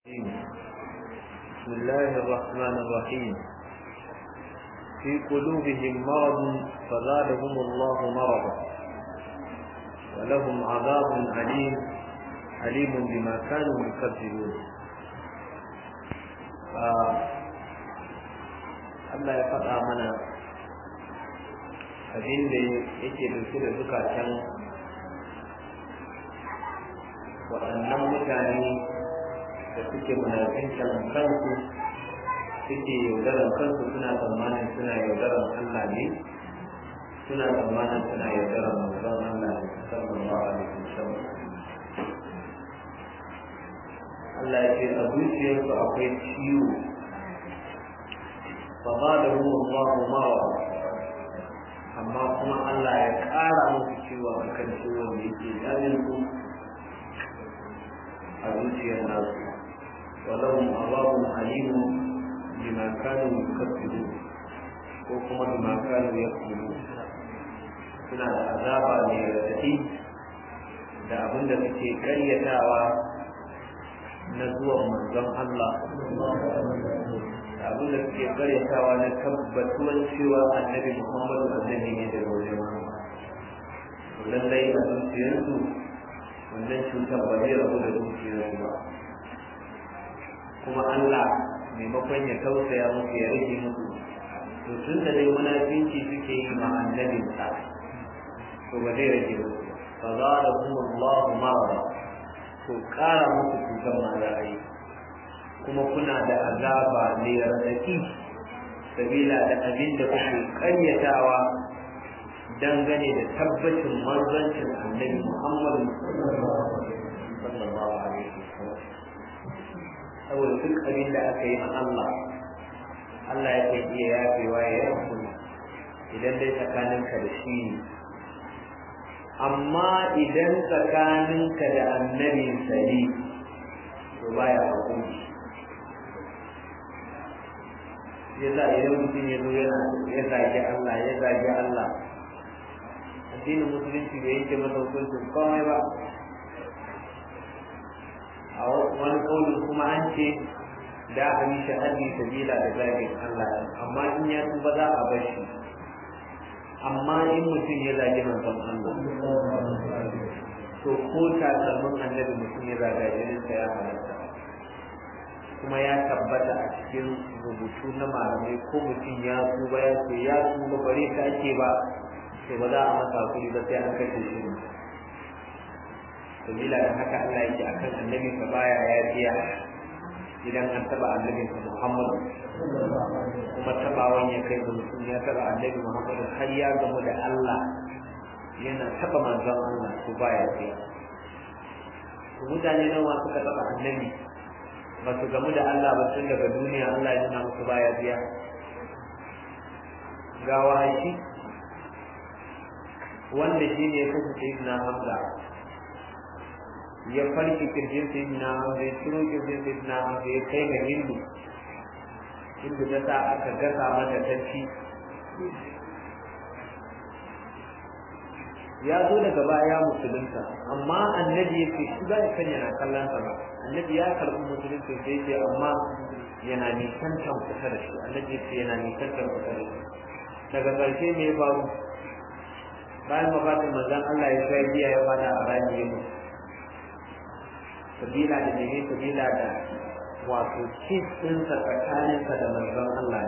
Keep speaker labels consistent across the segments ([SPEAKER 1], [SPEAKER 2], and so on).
[SPEAKER 1] بسم الله الرحمن الرحيم في قلوبهم مرض فزادهم الله مرضا ولهم عذاب أليم أليم بما كانوا يكذبون Allah ya faɗa mana abin da yake dauke da zukatan waɗannan mutane da suke munafincan kansu suke yaudaran kansu suna tsammanin suna yaudaran Allah ne suna tsammanin suna yaudaran manzon Allah ne sallallahu alaihi wasallam Allah ya ce a zuciyarsu akwai ciwo fa zadahum Allah marad amma kuma Allah ya ƙara musu ciwo akan ciwon da yake damin su a zuciyar nasu ولهم عذاب أليم بما كانوا يكذبون وكما بما كانوا يكذبون suna da azaba mai raɗaɗi da abin da suke karyatawa na zuwan manzon Allah da abin da suke karyatawa na tabbatuwan cewa annabi Muhammadu annabi ne daga wajen lallai a zuciyarsu wannan cutar ba zai rabu da zuciyarsu ba kuma Allah maimakon ya tausaya musu ya rage musu to tun da dai munafinci suke yi ma annabin sa to ba zai rage musu fa za da kuma Allah marada to kara musu cutar ma za a yi kuma kuna da azaba mai radaki sabila da abin da kuke karyatawa dangane da tabbacin manzancin annabi Muhammad sallallahu alaihi wasallam saboda duk abin da aka yi ma Allah Allah ya kan iya yafewa ya yafu idan dai tsakaninka da shi ne amma idan tsakaninka da annabin sani to baya hakuri yasa idan mutum ya zo yana ya zagi Allah ya zagi Allah addinin musulunci bai yanke masa hukuncin komai ba a wani kaulin kuma an ce da a yi shahadi sabila da zagin Allah amma in ya tuba za a bar shi amma in mutum ya zagi manzon Allah to ko takalmin annabi mutum ya zaga jininsa ya halatta kuma ya tabbata a cikin rubutu na malamai ko mutum ya tuba ya ce ya tuba bare ta ake ba sai ba za a masa kuri ba sai an kashe shi ne sabila da haka Allah yake akan annabi sa baya yafiya idan an taba annabi sa Muhammad kuma tabawan ya kai ga mutum ya taba annabi Muhammad har ya gamu da Allah yana taba manzon Allah to baya yafiya to mutane nawa suka taba annabi ba su gamu da Allah ba tun daga duniya Allah ya nuna musu baya biya ga wahashi wanda shi ne ya kashe sayyidina Hamza ya farki kirjin sayyidina Hamza ya ciro kirjin sayyidina Hamza ya kai ga Hindu Hindu ta sa aka gasa mata ta ci ya zo daga baya musulunta amma annabi ya ce shi ba ya kan yana kallon sa ba annabi ya karɓi musulunci sai ce amma yana nisantar kusa da shi annabi ya ce yana nisantar kusa da shi daga ƙarshe me ya faru bayan mafatin manzon Allah ya kai biya ya fada a rani ya mutu sabila da mene sabila da wato cis ɗinsa tsakaninsa da manzon Allah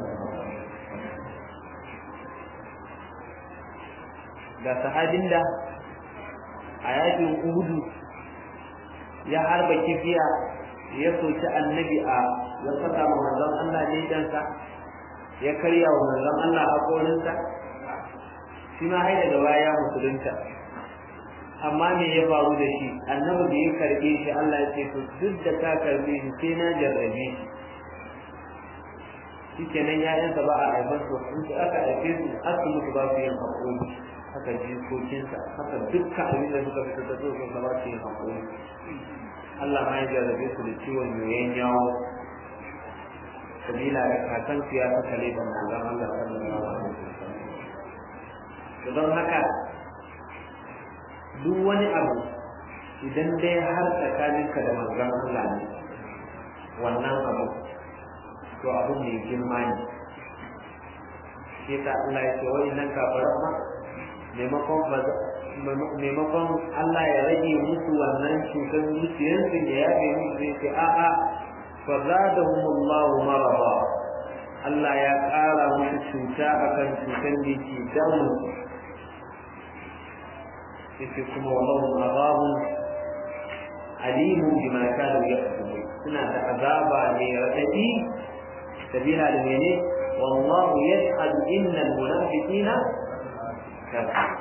[SPEAKER 1] ga sahabin da a yakin uhudu ya harba kifiya ya soki annabi a ya saka wa manzon Allah ledansa ya karya wa manzon Allah haƙorinsa shi ma hai daga baya musulunta amma me ya faru da shi annabi da ya karbe shi Allah ya ce to duk da ka karbe shi sai na jarrabe shi shikenan ya'yansa ba a haifar su in su aka haife su har su mutu ba su yin haƙori haka jikokinsa haka dukkan abin da suka fita ta zo sun ba su yin haƙori Allah ma ya jarrabe su da ciwon yoyon yawo sabila da kakan su ya saka leban manzon Allah sallallahu alaihi wasallam don haka duk wani abu idan dai har tsakaninka da manzon Allah ne to abun mai girma ne shi yasa Allah ya ce wa'annan kafiran ma maimakon maimakon Allah ya rage musu wannan cutar zuciyarsu ya yafe musu zai ce a'a fa zadahumullahu marada Allah ya ƙara musu cuta akan cutar da ke damu yace kuma wallahu azabun alimun bima kanu yaqulun suna da azaba ne radadi sabila da mene wallahu yashhadu innal munafiqina kafirun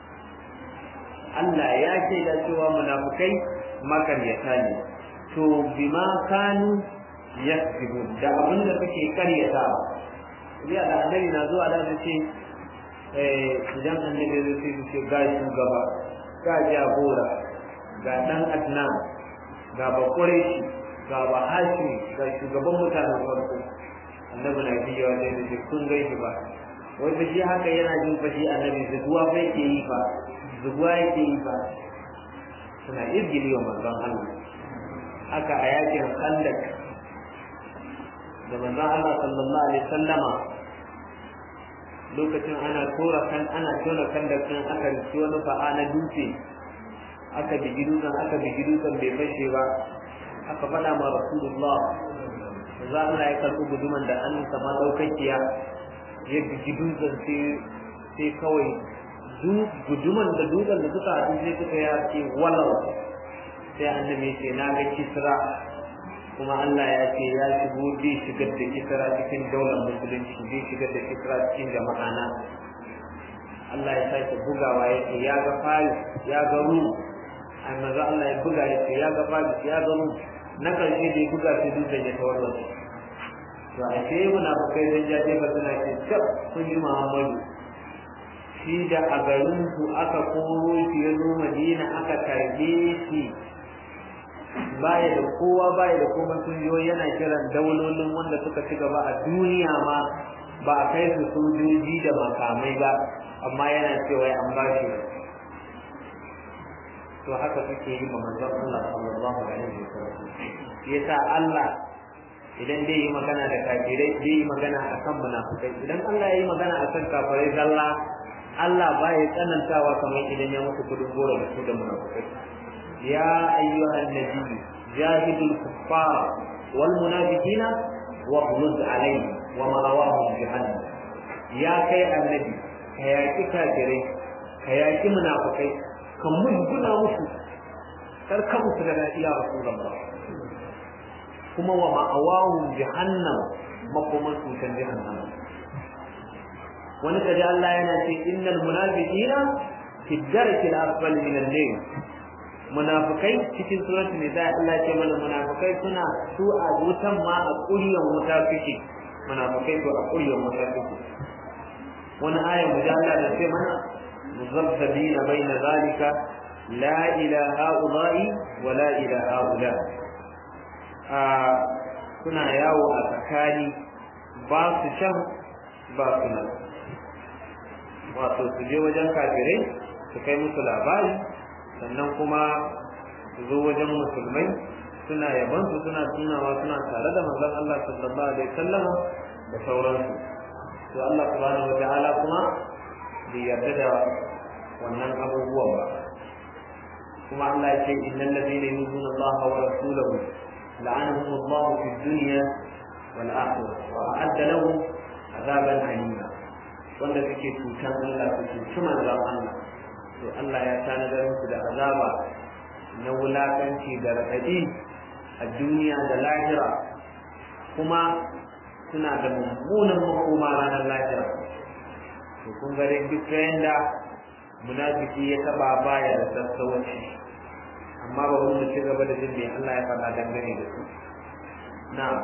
[SPEAKER 1] Allah ya ce da cewa munafukai makaryata ne to bima kanu yakzibun da abin da suke karyata ya da annabi na zuwa da ce eh idan annabi zai ce ce ga shugaba ga jagora ga dan adnan ga bakureshi ga bahashi ga shugaban mutanen farko annabi na biyo da ce kun gaishe ba wanda shi haka yana jin fashi annabi zuwa fa yake yi fa zuwa yake yi ba suna izgili wa manzon Allah haka a yakin khandak da manzon Allah sallallahu alaihi sallama lokacin ana tora kan ana tona khandak din aka rike wani fa'a na dutse aka bigi dutsen aka bigi dutsen bai fashe ba aka faɗa ma rasulullah za Allah ya karɓi guduman da an sama ɗaukakiya ya bigi dutsen sai kawai guduman da dutsen da suka haɗu sai suka ya ce walau sai annabi ce na ga kisra kuma Allah ya ce ya shigo zai shigar da kisra cikin daular musulunci zai shigar da kisra cikin jama'a na Allah ya sake bugawa ya ce ya ga fari ya ga ru amma za Allah ya buga ya ce ya ga fari ya ga ru na karshe da ya buga sai dutsen ya tawarwa to a ce munafukai zan jaje ba suna ce cap kun ji Muhammadu shi da a garinsu aka koro shi ya zo madina aka karbe shi baya da kowa baya da kuma sun yo yana kiran daulolin wanda suka ci gaba a duniya ma ba a kai su sojoji da makamai ba amma yana cewa an ba shi to haka suke yi ma manzon Allah sallallahu alaihi wasallam yasa Allah idan dai yi magana da kafirai zai yi magana akan munafikai idan Allah ya yi magana akan kafirai zalla Allah ba ya tsanantawa kamar idan ya mutu kudin goro da su da munafikai ya ayyuhan nabi jahidul kuffar wal munafiqina wa khulud alayhi wa ma'awahum jahannam ya kai annabi ka yaki kafirai ka yaki munafikai ka musguna musu kar ka musu da dadi ya rasulullah kuma wa ma'awahum jahannam makoman su kan jahannam wani kaji Allah yana ce innal munafiqina fi darkil asfal min al-layl munafikai cikin suratul nisa Allah ce mana munafikai suna su a wutan ma a ƙuryan wuta suke munafikai to a ƙuryan wuta suke wani aya mu da Allah da ce mana muzabbina baina zalika la ilaha ula'i wa la ilaha ula a suna yawo a tsakani ba su can ba su nan wato su je wajen kafirai su kai musu labari sannan kuma su zo wajen musulmai suna yaban su suna tunawa suna tare da manzon Allah sallallahu alaihi wasallam da sauransu to Allah subhanahu wataala kuma bai yarda da wannan abubuwan ba kuma Allah ya ce innal ladina yuzuna Allah wa rasulahu la'anahum Allah fi dunya wal akhirah wa a'adda lahum azaban alima wanda suke cutan Allah su cuci manzon Allah to Allah ya tanadar musu da azaba na wulakanci da raɗaɗi a duniya da lahira kuma suna da mummunan makoma ranar lahira to kun ga dai duk da munafiki ya taba baya da sassauci amma ba mu ci gaba da jin me Allah ya faɗa dangane da su na'am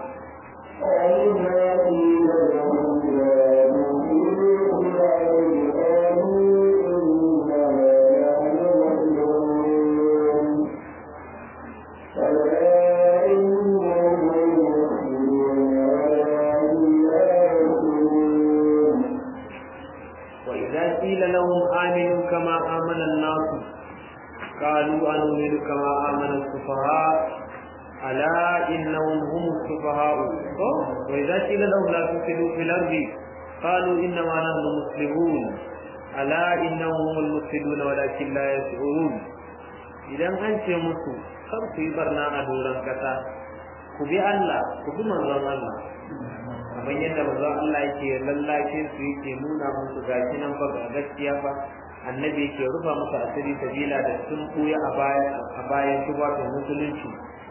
[SPEAKER 1] وإذا قيل لهم آمنوا كما آمن الناس قالوا أنؤمن كما آمن السفهاء ألا innahum hum sufaha'u ko wa idza qila lahum la tusidu fil ardi qalu inna ma nahnu muslimun ala innahum humul mufsidun walakin la yash'urun idan an ce musu kar ku yi barna a doron kasa ku bi Allah ku bi manzon Allah kamar yadda manzon Allah yake lallace su yake nuna musu gashi nan fa gaskiya fa annabi yake rufa musu asiri sabila da sun buya a bayan a bayan tubatan musulunci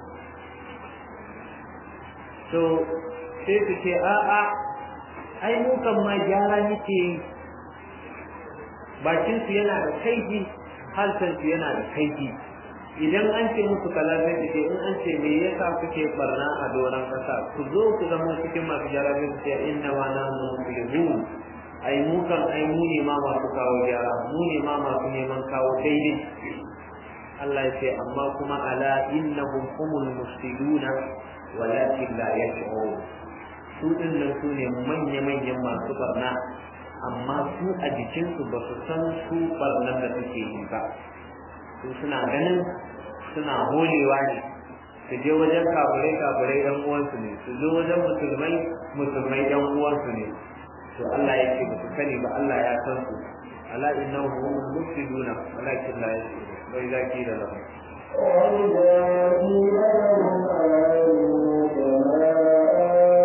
[SPEAKER 1] to sai su ce a'a ai mu kan ma gyara nake bakin su yana da kaifi halsan su yana da kaifi idan an ce musu kaza zai ce in an ce me yasa kuke barna a doron kasa ku zo ku zama cikin masu gyara zai ce inna wa nahnu muflihun ai mu kan ai mu ne ma masu kawo gyara mu ne ma masu neman kawo daidai Allah ya ce amma kuma ala innahum humul mufsiduna walakin la yash'urun su din nan su ne manya manyan masu barna amma su a jikinsu ba su san su barnan da suke yi ba su suna ganin suna holewa ne su je wajen kafirai kafirai yan uwansu ne su zo wajen musulmai musulmai yan uwansu ne to Allah ya ce ba su sani ba Allah ya san su ala innahu humul mufsiduna walakin la yashurun wa idza qila lahum
[SPEAKER 2] وإذا قيل لهم آمنوا كما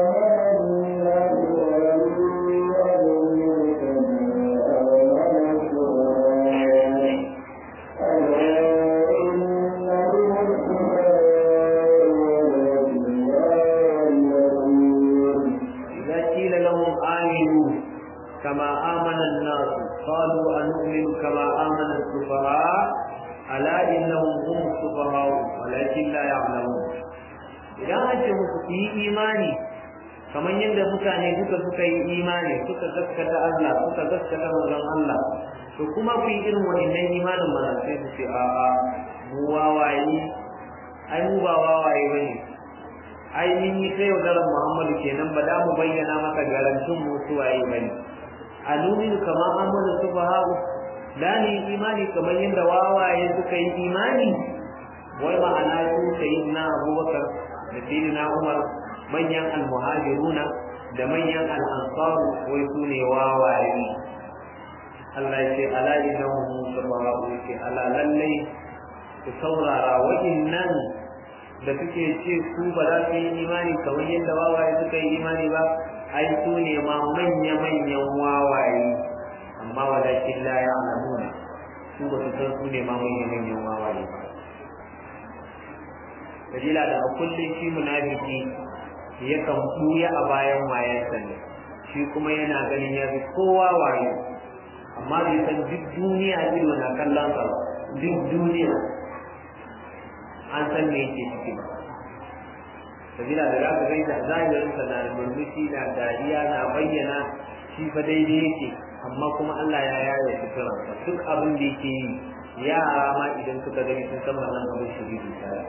[SPEAKER 1] كما آمن الناس قالوا أنؤمن كما آمن السفهاء ألا إنهم هم السفهاء ولكن لا يعلمون idan an ce musu su yi imani kamar yadda mutane duka suka yi imani suka gaskata Allah suka gaskata manzon Allah to kuma ku yi irin wannan imanin mana sai su ce a a mu wawaye ai mu ba wawaye bane ai mun yi sai yaudarar Muhammadu kenan ba da mu bayyana maka garantin mu suwaye bane anuminu kama amana subhanahu da ni imani kamar yadda wawaye suka yi imani wai ma'ana su sayyidina abubakar da sayyidina umar manyan almuhajiruna da manyan al'ansaru wai su ne wawaye Allah ya ce ala innahu subhanahu ya ce ala lallai ku saurara wa'innan da suke ce su ba za su yi imani kamar yadda wawaye suka yi imani ba ai su ne ma manya-manyan wawaye amma wadakin la ya alamuna su ba su san su ne ma manya-manyan wawaye ba dalila da a kullum shi munafiki yakan buya a bayan wayansa ne shi kuma yana ganin ya fi kowa waye amma bai san duk duniya ido na kallon sa duk duniya an san me yake ciki ba sabila da za ka gai da zahirinsa na murmushi na dariya na bayyana shi fa daidai yake amma kuma Allah ya yaye suturansa duk abin da yake yi yara ma idan suka gani sun san wannan abin shiriri tare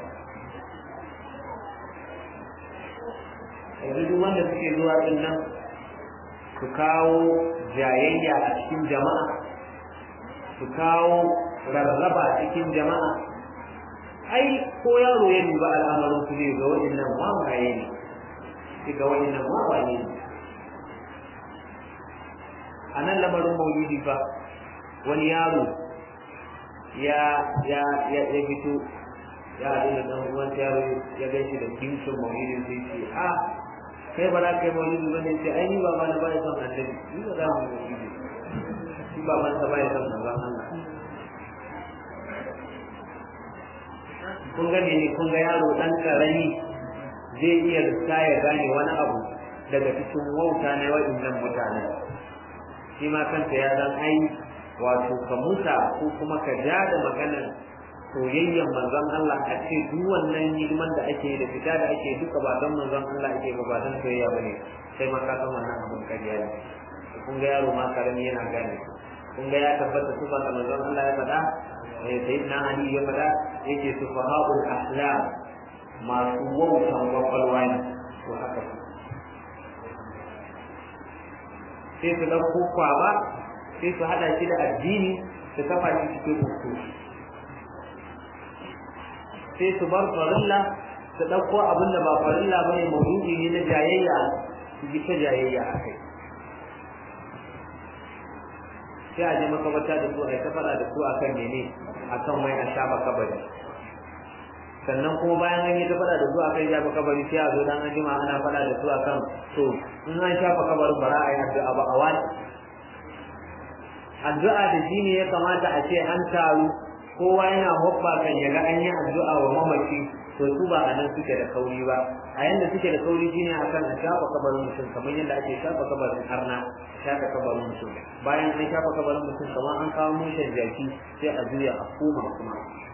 [SPEAKER 1] yanzu duk wanda suke zuwa din nan su kawo jayayya a cikin jama'a su kawo rarraba cikin jama'a ai ko yaro ya duba al'amarin su zai ga waɗannan wawaye ne sai ga waɗannan wawaye ne a nan lamarin maulidi fa wani yaro ya ya ya ya fito ya haɗu da ɗan uwan yaro ya gan shi da kimshin maulidin sai ce a kai ba za ka yi maulidi ba ne ce ai ni ba ma na ba ya son annabi ni ba za mu maulidi shi ba man ta ba ya son manzon Allah kun ga ne kun ga yaro dan karami zai iya riska ya gane wani abu daga cikin wauta na waɗannan mutane shi ma kanta ya san ai wato ka musa ko kuma ka ja da maganar soyayyen manzon Allah a ce duk wannan hidiman da ake da fita da ake duka ba don manzon Allah ake ba ba don soyayya bane sai ma ka san wannan abin kariya ne kun ga yaro ma karami yana gane kun ga ya tabbata su ba manzon Allah ya faɗa sayyidina Ali ya faɗa yake sufaha'ul ahlam masu wautan kwakwalwa ne to haka su sai su ɗauko kwaba sai su haɗa shi da addini su kafa shi cikin uku sai su bar farilla su ɗauko abin da ba farilla bane maudu'i ne na jayayya su ji ta jayayya a kai sai a je makabarta da su a yi ta faɗa da su akan mene akan mai a shafa kabari sannan kuma bayan an yi ta faɗa da su akan shafa kabari sai a zo dan an jima ana faɗa da su akan to in an shafa kabarin bara a yi addu'a ba a wani addu'a da shi ne ya kamata a ce an taru kowa yana hoppa kan ya ga an yi addu'a wa mamaci to su ba a nan suke da kauri ba a yanda suke da kauri shine akan a shafa kabarin mutum kamar yadda ake shafa kabarin harna shafa kabarin mutum bayan an shafa kabarin mutum kamar an kawo mushen jaki sai a juya a koma kuma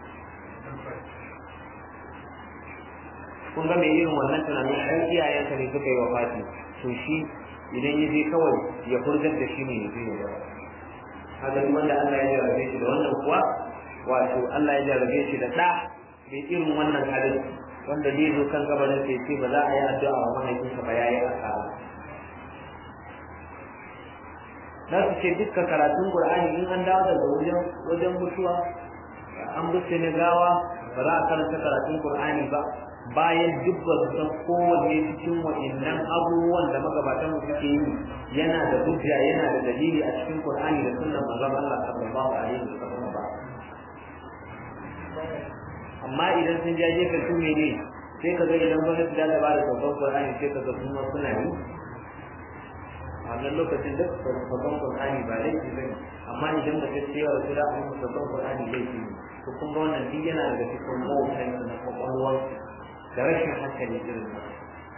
[SPEAKER 1] kun ga mai irin wannan tunanin ɗan iyayensa ne suka yi wa fati to shi idan ya je kawai ya furgar da shi ne ya je ya dawo haka duk wanda Allah ya jarabe shi da wannan kuwa wato Allah ya jarabe shi da ɗa mai irin wannan halin wanda zai zo kan gabanin sai ce ba za a yi addu'a wa mahaifinsa ba yayi asara za su ce dukkan karatun Qur'ani in an dawo daga wajen wajen mutuwa an buce ne gawa ba za a karanta karatun Qur'ani ba bayan duk ba su san kowanne cikin wa'annan abubuwan da magabatan mu suke yi yana da hujja yana da dalili a cikin Qur'ani da sunnan manzon Allah sallallahu alaihi wasallam ba amma idan sun jaje ka su ne sai ka ga idan gwamnati za ta bada saukan Qur'ani sai ka ga kuma suna yi a wannan lokacin duk saukan Qur'ani ba laifi bane amma idan ba ta ce wa su da an saukan Qur'ani laifi ne to kun ga wannan duk yana daga cikin mawutan na kwakwalwar da rashin hankali irin nan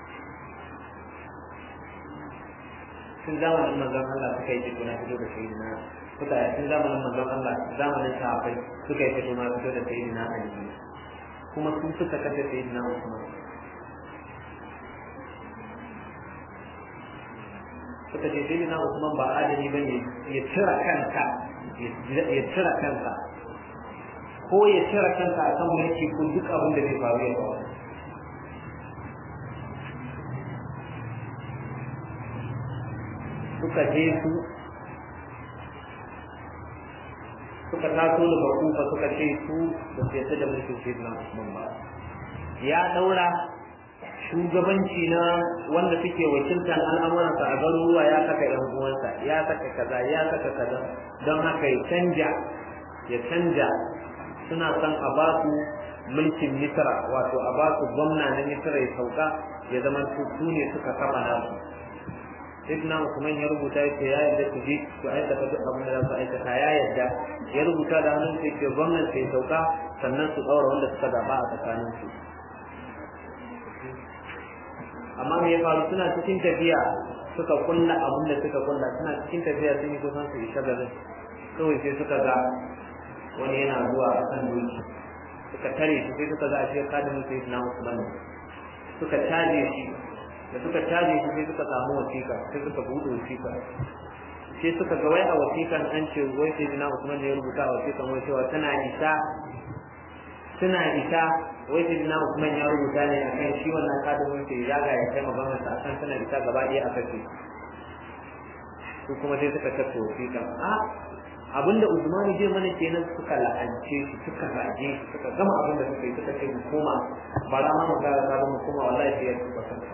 [SPEAKER 1] tun zamanin manzon Allah suka yi fito na fito da sayyidina suka yi tun zamanin manzon Allah zamanin sahabbai suka yi fito na fito da sayyidina Ali kuma sun suka kashe sayyidina Usman suka ce sayyidina Usman ba adali bane ya cira kanka ya cira kanka ko ya cira kanka akan mulki ko duk abin da zai faru ya faru suka je su suka taso daga kufa suka ce su da su yadda da mulkin sayyidina Usman ba ya daura shugabanci na wanda suke wakiltar al'amuransa a garuruwa ya saka yan uwansa ya saka kaza ya saka kaza don haka ya canja ya canja suna son a ba su mulkin misra wato a ba su gwamna na misra ya sauka ya zama su ne suka kafa nasu Sayyidina Usman ya rubuta ya ce ya yarda ku je ku aikata duk abin da za su aikata ya yarda ya rubuta da hannun sai ke gwamnan sai sauka sannan su ɗaura wanda suka zaba a tsakanin su amma me ya faru suna cikin tafiya suka kulla abin da suka kulla suna cikin tafiya sun yi kusan su isa garin kawai sai suka ga wani yana zuwa a kan doki suka tare shi sai suka ga a shi kadimin Sayyidina Usman suka caje shi da suka caje shi sai suka samu wasiƙa sai suka buɗe wasiƙa sai suka ga wai a wasiƙan an ce wai sai dina Usman ne ya rubuta a wasiƙan wai cewa tana isa suna isa wai sai dina Usman ya rubuta ne a kan shi wannan kadimin sai ya ga ya kai maganar sa akan tana isa gaba ɗaya a kashe su kuma sai suka tafi wasiƙan a abinda Usmanu zai mana kenan suka la'ance shi suka rage shi suka gama abinda suka yi suka ce mu koma bara ma mu ga sabon mu koma wallahi sai ya tuba kansa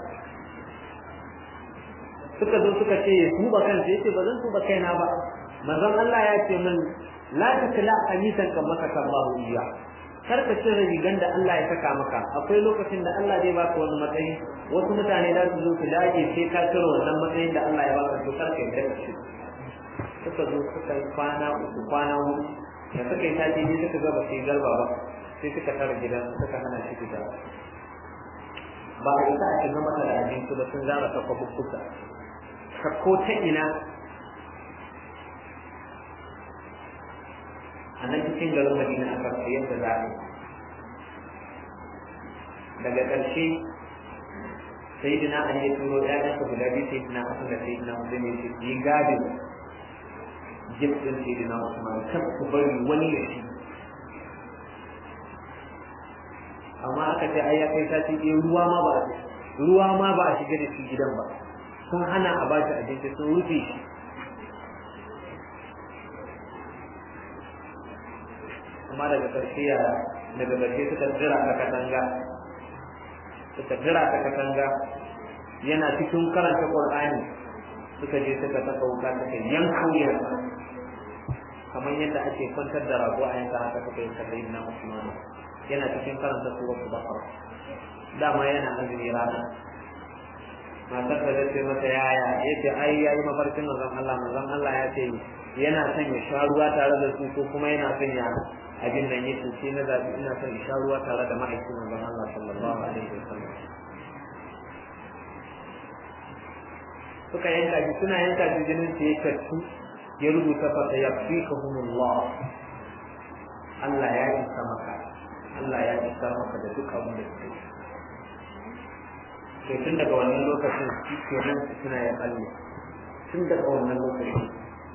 [SPEAKER 1] suka zo suka ce ya tuba kansa yace ba zan tuba kaina ba manzon Allah ya ce min la takla qamisan kan maka sallahu iya kar ka cire rigan da Allah ya saka maka akwai lokacin da Allah zai baka wani matsayi wasu mutane za su zo su dage sai ka cire wannan matsayin da Allah ya baka to kar ka yarda da shi suka zo suka yi kwana uku kwana huɗu da suka yi sati ne suka ga ba su yi garba ba sai suka tara gidan suka hana shi fita ba a isa a shiga masa da abinci ba sun zara ta kwabukkuka ka ko ta ina a nan cikin garin madina aka sayar da zaɓe daga ƙarshe sai dina an yi turo ɗayansa guda biyu sai dina asu da sai dina mutum ya ce yi gadin jibin sai dina usman kan ku bari wani ya ci amma aka ce ai ya kai sati ɗaya ruwa ma ba ruwa ma ba a shiga da shi gidan ba sun hana a ba shi abinci sun rufe shi amma daga ƙarshe ya daga ƙarshe suka jira a katanga suka jira ta katanga yana cikin karanta qur'ani suka je suka saka wuka suka yanka wuyarsa kamar yadda ake kwantar da rago a yanka haka suka yi sabbin na Usman yana cikin karanta suratul Baqara dama yana azumi rana matar da ta ce masa yaya yace ai yayi mafarkin manzon Allah manzon Allah ya ce yana son ya sha ruwa tare da su ko kuma yana son ya abin nan yake sai na zabi ina son ya sha ruwa tare da ma'aikin manzon Allah sallallahu alaihi wasallam suka yanka shi suna yanka shi jinin sa ya tattu ya rubuta fa sayakfikahumullah Allah ya isa maka Allah ya isa maka da duk abin da kake to tun daga wannan lokacin shi ke nan suna ya kalle tun daga wannan lokacin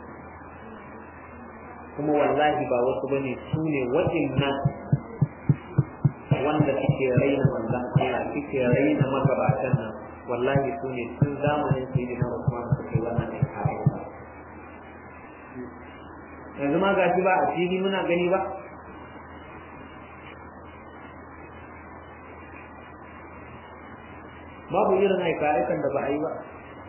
[SPEAKER 1] kuma wallahi ba wasu bane su ne waɗannan wanda suke raina manzon Allah suke raina magabatan nan wallahi su ne tun zamanin sayyidina Usman suke wannan aiki yanzu ma gashi ba a fili muna gani ba babu irin aika-aikan da ba a yi ba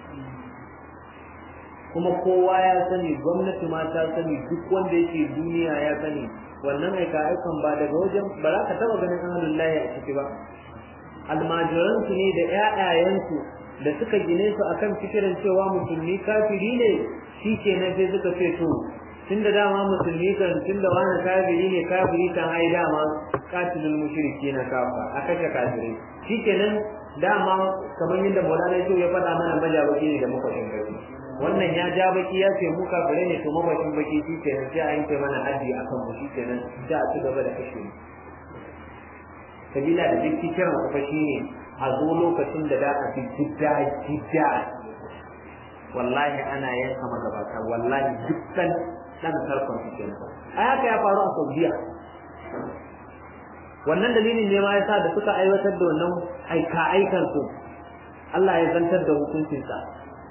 [SPEAKER 1] kuma kowa ya sani gwamnati ma ta sani duk wanda yake duniya ya sani wannan aika-aikan ba daga wajen ba za ka taba ganin ahalin layi a ciki ba almajiransu ne da 'ya'yayensu da suka gine su akan fikirin cewa musulmi kafiri ne shi ke nan sai suka ce to tun da dama musulmi kan tun da wani kafiri ne kafiri kan ai dama katilul mushriki na kafa a kashe kafirai shi ke nan dama kamar yadda maulana ya faɗa mana majabaki ne da makwashin baki wannan ya ja baki ya ce mu kafirai ne to makwashin baki shi ke nan sai a yanke mana haddi a kan mu shi ke nan sai a ci gaba da kashe mu sabila da duk kiran kafa shi ne a zo lokacin da da a fi jidda jidda wallahi ana yanka magabata wallahi dukkan dan tarkon su kenan a haka ya faru a Saudiya wannan dalilin ne ma yasa da suka aiwatar da wannan aika aikan su Allah ya zantar da hukuncin sa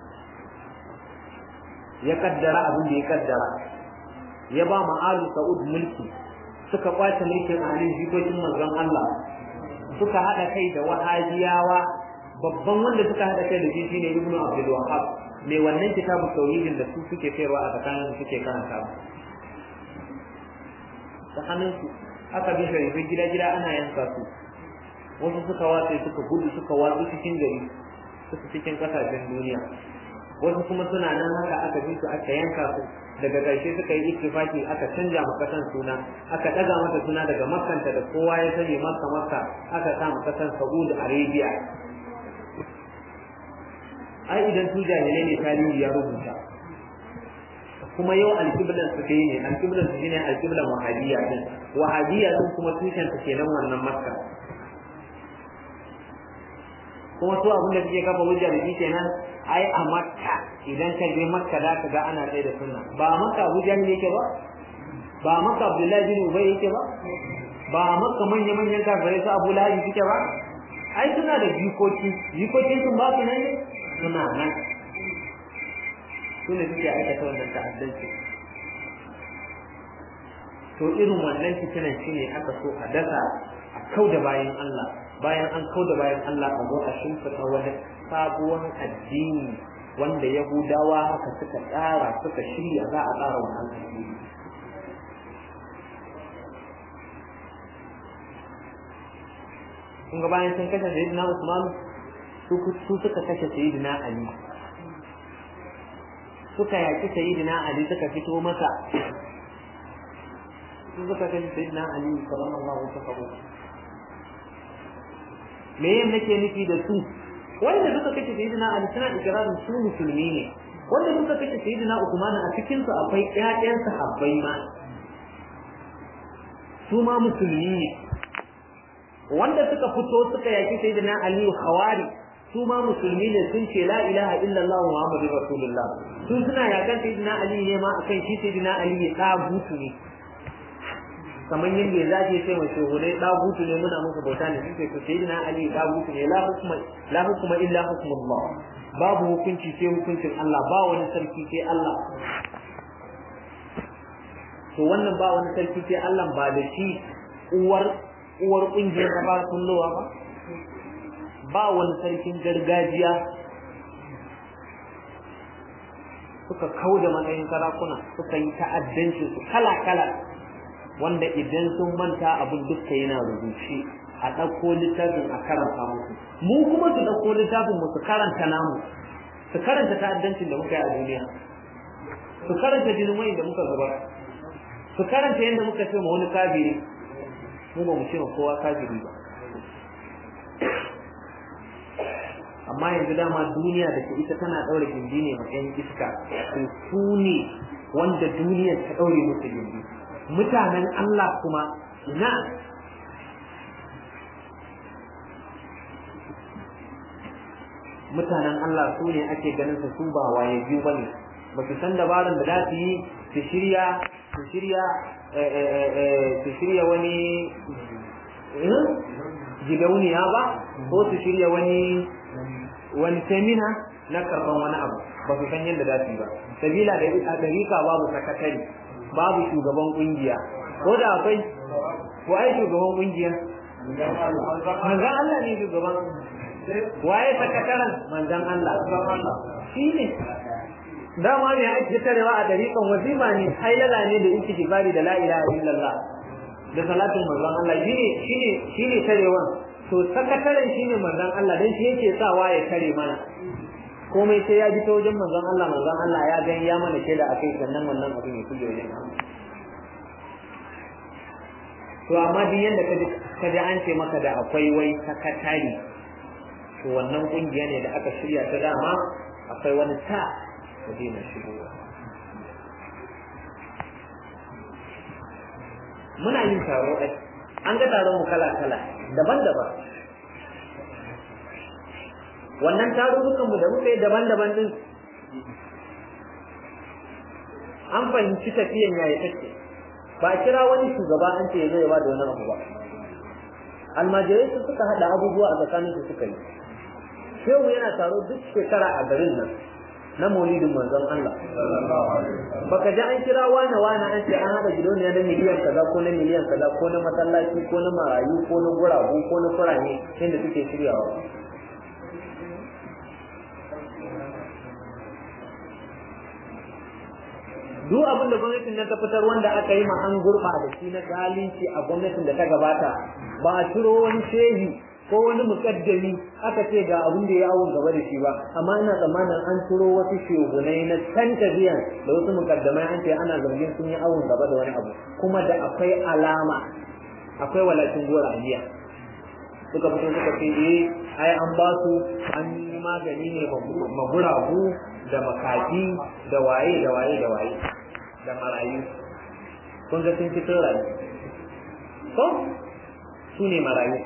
[SPEAKER 1] ya kaddara abin da ya kaddara ya ba ma Ali Saud mulki suka kwace mulkin Ali jikokin manzon Allah suka hada kai da wahabiyawa babban wanda suka hada kai da shi shine Ibn Abdul Wahhab mai wannan kitabu tauhidin da su suke sayarwa a tsakanin suke karanta tsakanin su aka bi sharifai gida gida ana yanka su wasu suka watsa suka gudu suka watsu cikin gari suka cikin kasashen duniya wasu kuma suna nan haka aka bi su aka yanka su daga ƙarshe suka yi ittifaki aka canja ma kasan suna aka daga mata suna daga makkanta da kowa ya sani makka makka aka sa ma kasan saudi arabia ai idan su jahilai ne tarihi ya rubuta kuma yau alƙiblan su kai ne alƙiblan su shine alƙiblan wahabiyya din wahabiyya din kuma tushen ta kenan wannan makka kuma su abin da suke kafa hujja da shi kenan ai a makka idan ka je makka za ka ga ana tsaye da sunna ba makka abu jahil yake ba ba makka abdullahi bin ubay yake ba ba makka manya manyan kafirai su abu lahabi suke ba ai suna da jikoki jikokin sun ba su nan ne suna nan su ne suke aikata wannan ta'addanci to irin wannan fitinan shine aka so a dasa a kau da bayan Allah bayan an kau da bayan Allah a zo a shimfiɗa wani sabuwar addini wanda Yahudawa haka suka tsara suka shirya za a tsara wannan addini kun ga bayan sun kashe Sayyidina Usman su suka kashe Sayyidina Ali suka yaki Sayyidina Ali suka fito masa su suka kashe Sayyidina Ali sallallahu alaihi wasallam me yin nake nufi da su wanda suka kace sayyidina Ali suna ikirarin su musulmi ne wanda suka kace sayyidina Uthman a cikin su akwai ƴaƴan sahabbai ma su ma musulmi ne wanda suka fito suka yaki sayyidina Ali khawari su ma musulmi ne sun ce la ilaha illallah muhammadur rasulullah su suna yakan sayyidina Ali ne ma akan shi sayyidina Ali ya tagutu ne kamar yadda za ce sai mai shuhudai dagutu ne muna musu bauta ne suke to sai dina ali dagutu ne la hukuma la hukuma illa hukmullah babu hukunci sai hukuncin Allah ba wani sarki sai Allah to wannan ba wani sarki sai Allah ba da shi uwar uwar kungiyar ba kullowa ba ba wani sarkin gargajiya suka kau da matsayin sarakuna suka yi ta'addanci su kala-kala wanda idan sun manta abin dukka yana rubuce a ɗauko littafin a karanta musu mu kuma su ɗauko littafin mu su karanta namu su karanta ta'addancin da muka yi a duniya su karanta jinin wani da muka zubar su karanta yadda muka ce ma wani kafiri mu ba mu ce ma kowa kafiri ba amma yanzu dama duniya da ke ita tana ɗaure gindi ne ma 'yan iska to su ne wanda duniyar ta ɗaure musu gindi mutanen Allah kuma ina mutanen Allah su ne ake ganin su su ba waye biyu bane ba su san dabaran da za su yi su shirya su shirya su shirya wani gidauniya ba ko su shirya wani wani semina na karban wani abu ba su san yadda za su yi ba sabila da a dariƙa babu sakatari babu shugaban kungiya ko da akwai ko ai shugaban kungiya manzan Allah ne shugaban waye sakataren manzan Allah shi ne dama ne ake tarewa a dariƙan wazima ne hailala ne da istighfari da la ilaha illallah da salatin manzon Allah shine shine shine tarewan to sakataren shine manzon Allah dan shi yake sawa ya tare mana komai sai ya bi ta wajen manzon Allah manzon Allah ya gani ya mana shaida akai sannan wannan abin ya kuje wajen to amma duk yanda kaji kaji an ce maka da akwai wai sakatari to wannan kungiya ne da aka shirya ta dama akwai wani ta da daina shigowa muna yin taro ai an ga taron mu kala kala daban-daban wannan tarurrukan mu da muka yi daban-daban din an fahimci tafiyan yaya take ba a kira wani shugaba an ce zai ba da wani abu ba almajirai su suka hada abubuwa a tsakanin su suka yi shehu yana taro duk shekara a garin nan na maulidin manzon Allah baka ji an kira wane wane an ce an hada gidauniya na miliyan kaza ko na miliyan kaza ko na masallaci ko na marayu ko na guragu ko na kurane yadda suke shiryawa duk abin da gwamnatin nan ta fitar wanda aka yi ma an gurɓa da shi na zalunci a gwamnatin da ta gabata ba a ciro wani shehi ko wani mukaddami aka ce ga abin da ya awon gaba da shi ba amma ina tsammanin an turo wasu shehunai na can tafiyan da wasu mukaddamai an ce ana zargin sun yi awon gaba da wani abu kuma da akwai alama akwai walakin gora jiya suka fito suka ce eh ai an ba su an yi magani ne maguragu da makafi da waye da waye da waye da marayu kun ga sun fito rayu ko su ne marayu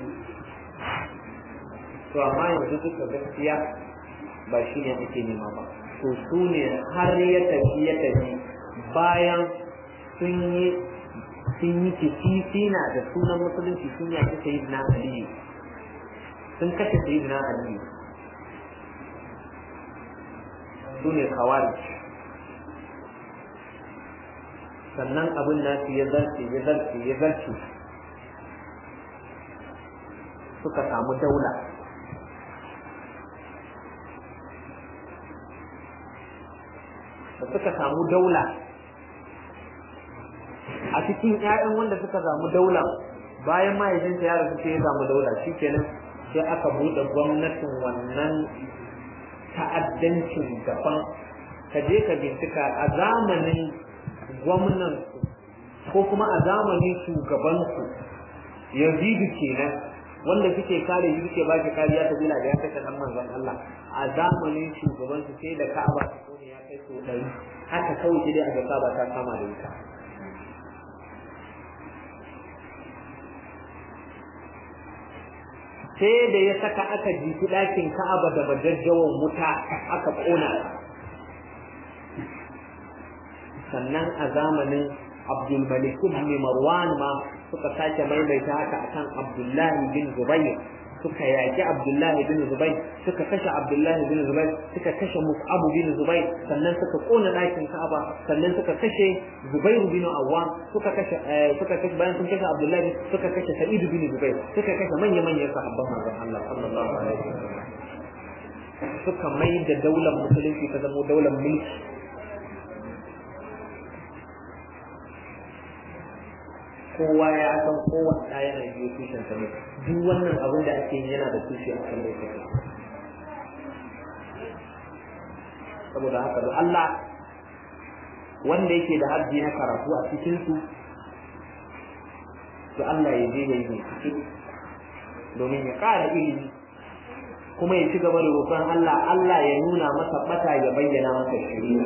[SPEAKER 1] to amma yanzu duka gaskiya ba shi ne ake nema ba to su ne har ya tafi ya tafi bayan sun yi sun yi kisisina da sunan musulunci sun yaki sayyidina aliyu sun kashe sayyidina aliyu su ne kawari sannan abin nasu ya zarce ya zarce ya zarce suka samu daula da suka samu daula a cikin 'ya'yan wanda suka samu daula bayan mahaifinsa ya rasu sai ya samu daula shikenan sai aka buɗe gwamnatin wannan ta'addancin gaban ka je ka bincika a zamanin gwamnan ko kuma a zamanin shugabansu yazidu kenan wanda suke kare shi suke baki kariya ta bila da ya kashe dan manzon Allah a zamanin shugabansu sai da Ka'aba ta kone ya kai so ɗari haka kawai sai dai a ga Ka'aba ta kama da wuta sai da ya saka aka jiki ɗakin Ka'aba da majajjawan wuta aka ƙona sannan a zamanin Abdul Malik ibn Marwan ma suka sake maimaita haka akan Abdullahi bin Zubayr suka yaki Abdullahi bin Zubair suka kashe Abdullahi bin Zubair suka kashe Mus'ab bin Zubair sannan suka kona ɗakin Ka'aba sannan suka kashe Zubair bin Awwam suka kashe suka kashe bayan sun kashe Abdullahi suka kashe Sa'id bin Zubair suka kashe manya manyan sahabban manzon Allah sallallahu alaihi wasallam suka mai da daular musulunci ta zama daular mulki kowa ya san kowane ɗaya yana biyo tushen sa ne duk wannan abin da ake yi yana da tushe a kan lokaci saboda haka da Allah wanda yake da hajji na karatu a cikin su to Allah ya je yayi bincike domin ya ƙara ilimi kuma ya ci gaba da roƙon Allah Allah ya nuna masa bata ya bayyana masa shari'a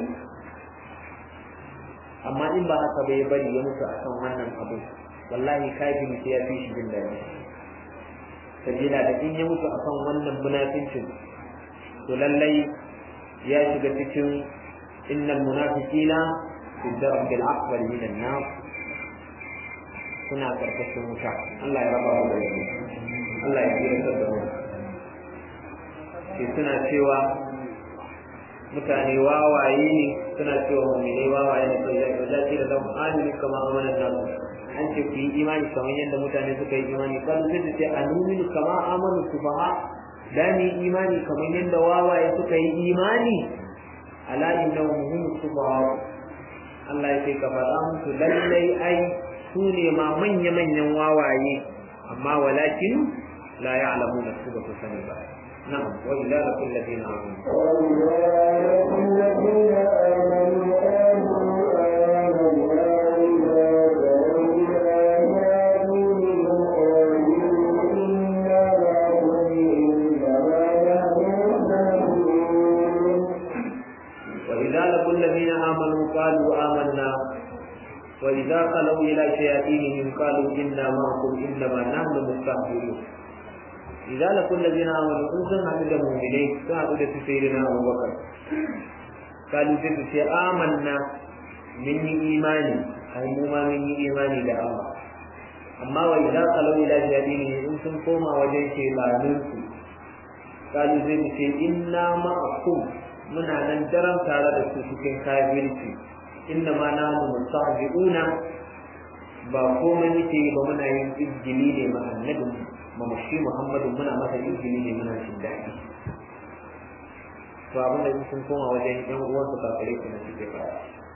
[SPEAKER 1] amma in ba haka bai bari ya mutu akan wannan abu wallahi kafiri sai ya fi shi jin daɗi sabila da in ya mutu akan wannan munafincin to lallai ya shiga cikin innal munafiqina fi darbil akbar min an-nar suna karkashin wuta Allah ya raba mu da shi Allah ya tsira da mu sai suna cewa mutane wawaye ne suna cewa mu'minai wawaye ne sai ya dace da zama amini kama amanan nasu an ce ku yi imani kamar yadda mutane suka yi imani kan sai ce anuminu kama amanu sufaha da ni imani kamar yadda wawaye suka yi imani ala innahum hum sufaha Allah ya ce ka faɗa musu lallai ai su ne ma manya-manyan wawaye amma walakin la ya'lamuna su ba su sani ba نعم وإذا لقوا الذين آمنوا
[SPEAKER 2] وإذا لقوا الذين آمنوا قالوا آمنا إذا تلوا آياتهم قالوا إنا معكم إنما نحن مستهزئون
[SPEAKER 1] وإذا لقوا الذين آمنوا قالوا آمنا وإذا خلوا إلى شياطينهم قالوا إنا معكم إنما نحن مستهزئون إذا لقوا الذين آمنوا إن سن عدد المؤمنين سن عدد سيدنا أبو بكر قالوا تلك آمنا مني إيماني أي مما مني إيماني لله أما وإذا خلوا إلى شياطينهم إن سن قوم وجه شيطانهم قالوا تلك إنا معكم muna nan daren tare da su cikin kafirci inda ma na mu mustahzi'una ba komai muke ba muna yin izgili ne ma annabi ma shi Muhammadu muna masa izgili ne muna jin daɗi to abin da sun koma wajen yan uwan su kafirai kuma suke fara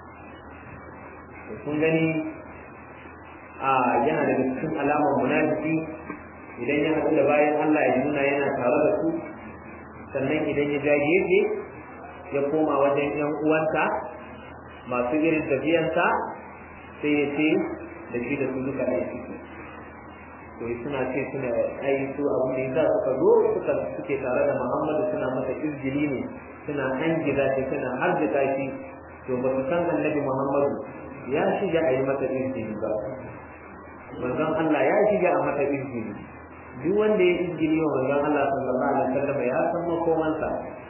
[SPEAKER 1] kun gani a yana daga cikin alamar munafiki idan ya haɗu da bayan Allah ya nuna yana tare da su sannan idan ya ja gefe ya koma wajen ‘yan uwansa masu irin tafiyansa sai ya ce da shi da su duka ɗaya ciki to suna ce suna ai su abin da yasa suka zo suka suke tare da Muhammadu suna masa izgili ne suna hangiza shi suna harjika shi to ba su san annabi Muhammadu ya shiga a yi masa izgili ba manzon Allah ya shiga a masa izgili duk wanda ya izgili wa manzon Allah sallallahu alaihi wasallam ya san makomansa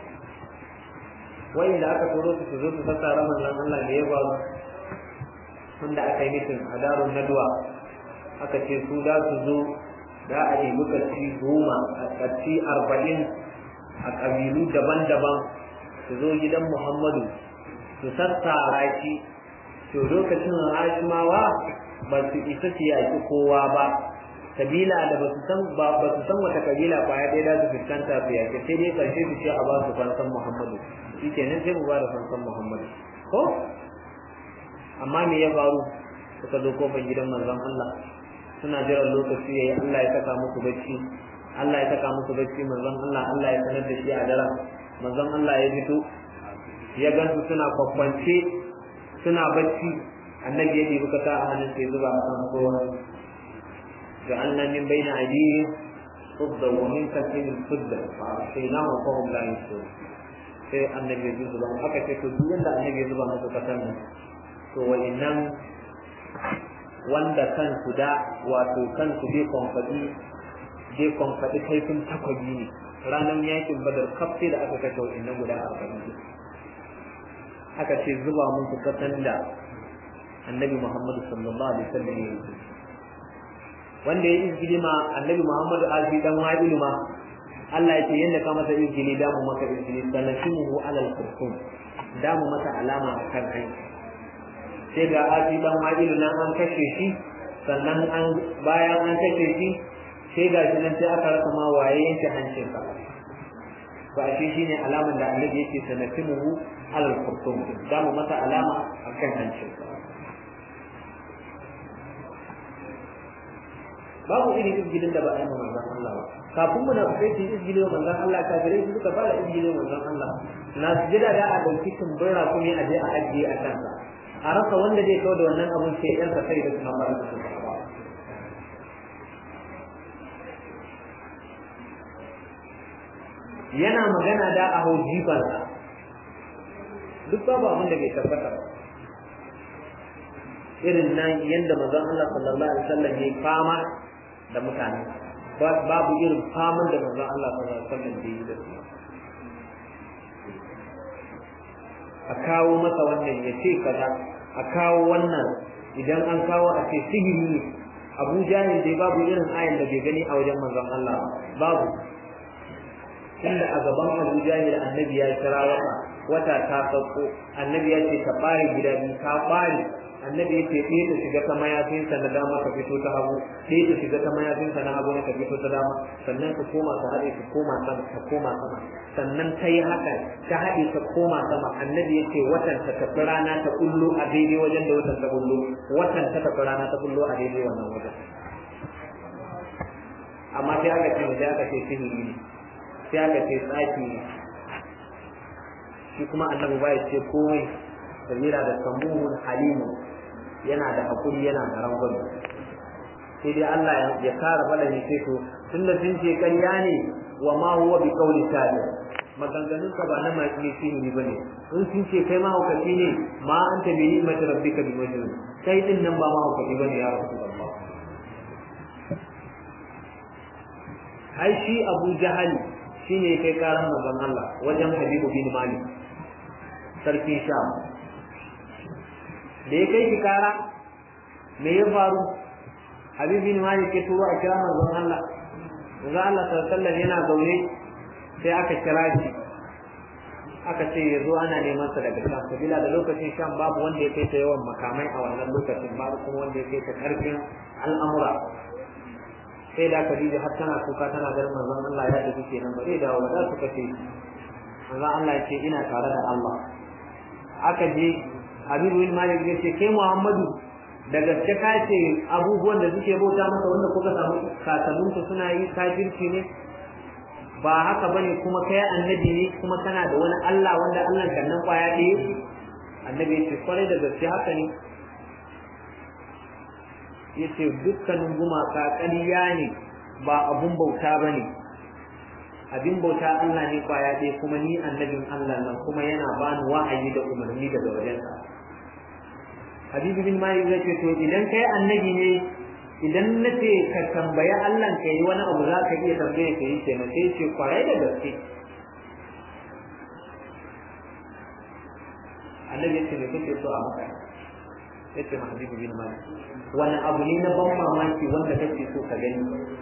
[SPEAKER 1] wanda aka turo su su zo su sassara manzon Allah da ya ba wanda aka yi mitin a darun nadwa aka ce su za su zo da a yi lokaci goma a ƙarfi arba'in a ƙabilu daban-daban su zo gidan Muhammadu su sassara shi to lokacin Hashimawa ba su isa su yaki kowa ba kabila da ba su san ba su san wata kabila kwaya ɗaya za su fuskanta su yaki sai dai karshe su ce a ba su fansan Muhammadu shi kenan sai mu ba da fansan Muhammadu ko amma me ya faru suka zo kofar gidan manzon Allah suna jiran lokaci yayi Allah ya saka musu bacci Allah ya saka musu bacci manzon Allah Allah ya sanar da shi a daren manzon Allah ya fito ya gansu suna kwakwance suna bacci annabi ya ɗebi kasa a hannun sai zuba a kan kowa جعلنا من بين أيديهم صدا ومن خلفهم صدا فأغشيناهم فهم لا يبصرون sai annabi ya zuba mu aka ce to duk wanda annabi ya zuba musu kasan nan to wa'annan wanda kansu da wato kansu bai kwamfadi bai kwamfadi kaifin takwabi ne ranar yakin badar kaf sai da aka kashe wa'annan guda arba'in aka ce zuba musu kasan da annabi muhammadu sallallahu alaihi wasallam ya yi wanda ya izgili ma annabi Muhammadu alfi dan wa'ilu ma Allah ya ce yanda ka masa izgili da mu maka izgili sanashimuhu alal kurkum da mu masa alama a kan kai sai ga alfi dan wa'ilu nan an kashe shi sannan an bayan an kashe shi sai ga shi nan sai aka rasa ma waye yanke hancin sa to a shi shine alaman da annabi yake sanashimuhu alal kurkum da mu masa alama a kan hancin sa babu irin izgilin da ba a yi ma manzon Allah ba kafin mu na kai su izgilin wa manzon Allah kafirai su suka fara izgilin wa manzon Allah na sujada da a dauki tumbura kuma a je a ajiye a kansa a rasa wanda zai kawo da wannan abun sai yan sa sai da suna fara da su yana magana da a hau jifansa duk babu abin da bai tabbata ba irin nan yadda manzon Allah sallallahu alaihi wasallam ya fama da mutane babu irin faman da manzon Allah sallallahu alaihi wasallam da yi da su a kawo masa wannan ya ce kaza a kawo wannan idan an kawo a ce sihiri ne Abu Jahil dai babu irin ayan da bai gani a wajen manzon Allah babu inda a gaban Abu Jahil annabi ya kira wata wata ta sauko annabi ya ce ka bare gida biyu ka bare annabi ya ce ɗaya ta shiga ta mayafinsa na dama ka fito ta hagu ɗaya ta shiga ta mayafinsa na hagu ka fito ta dama sannan ka koma ka haɗe ka koma sama ka koma sama sannan ta yi haka ta haɗe ka koma sama annabi ya ce watan ta tafi rana ta kullo a daidai wajen da watan ta kullo watan ta tafi rana ta kullo a daidai wannan wajen amma sai aka ce sai aka ce sihiri ne sai aka ce tsaki ne shi kuma annabi ba ya ce komai sabila da samuhun halimun yana da hakuri yana da rangwame sai dai Allah ya kara faɗa ne sai to tunda sun ce ƙarya ne wa ma huwa bi qawli sabi maganganun ka ba na mai sihiri bane in sun ce kai ma hukaci ne ma anta bi ni'mati rabbika bi majnun kai din nan ba ma hukaci bane ya rasulullah ai shi Abu Jahal shine kai karan manzon Allah wajen Habibu bin Malik sarki Sham da ya kai shi kara me ya faru habib bin malik ya turo a kira manzon Allah manzon Allah sallallahu yana zaune sai aka kira shi aka ce ya zo ana neman sa daga sham sabila da lokacin sham babu wanda ya kai ta yawan makamai a wannan lokacin babu kuma wanda ya kai ta karfin al'amura sai da Khadija har tana kuka tana ganin manzon Allah ya tafi kenan ba zai dawo ba za su kace manzon Allah ya ce ina tare da Allah aka je Habibu bin Malik ya ce kai Muhammadu da gaske ka ce abubuwan da suke bauta masa wanda kuka samu kakanninku suna yi kafirci ne ba haka bane kuma kai annabi ne kuma kana da wani Allah wanda Allah kan nan kwaya ɗaya annabi ya ce kwarai da gaske haka ne ya ce dukkanin gumaka ƙarya ne ba abun bauta ba ne abin bauta Allah ne kwaya ɗaya kuma ni annabin Allah nan kuma yana bani wa'ayi da umarni daga wajensa Habibu bin Malik zai ce to idan kai annabi ne idan na ce ka tambayi Allah ka yi wani abu za ka iya tambaye ka yi kenan sai ce kwarai da gaske annabi ya ce me kake so a maka ya ce ma Habibu bin Malik wani abu ne na ban mamaki wanda kake so ka gani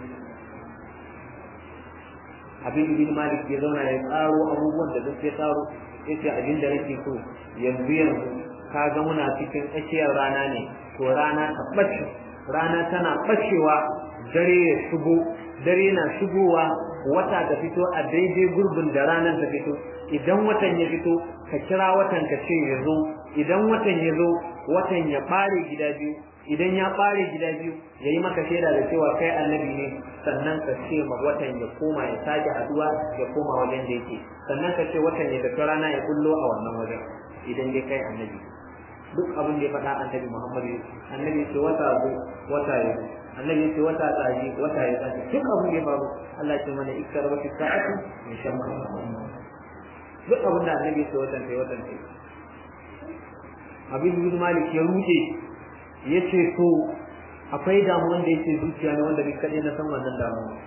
[SPEAKER 1] Habibu bin Malik ya zauna ya tsaro abubuwan da duk ya tsaro ya ce abin da nake so yanzu yanzu ka ga muna cikin tsakiyar rana ne to rana ta ɓace rana tana ɓacewa dare ya shigo dare na shigowa wata ta fito a daidai gurbin da ranar ta fito idan watan ya fito ka kira watan ka ce ya zo idan watan ya zo watan ya ɓare gida biyu idan ya ɓare gida biyu ya yi maka shaida da cewa kai annabi ne sannan ka ce ma watan ya koma ya sake haduwa ya koma wajen da yake sannan ka ce watan ya tafi rana ya kullo a wannan wajen idan dai kai annabi duk abin da ya faɗa annabi Muhammadu annabi ya ce wata zo wata ya zo annabi ya ce wata tsaji wata ya tsaji duk abin da ya faru Allah ce mana ikkar wata sa'atu min shamma duk abin da annabi ya ce watan sai watan sai abin bin malik ya rude ya ce to akwai damuwan da yake zuciya ne wanda ni kaɗai na san wannan damuwa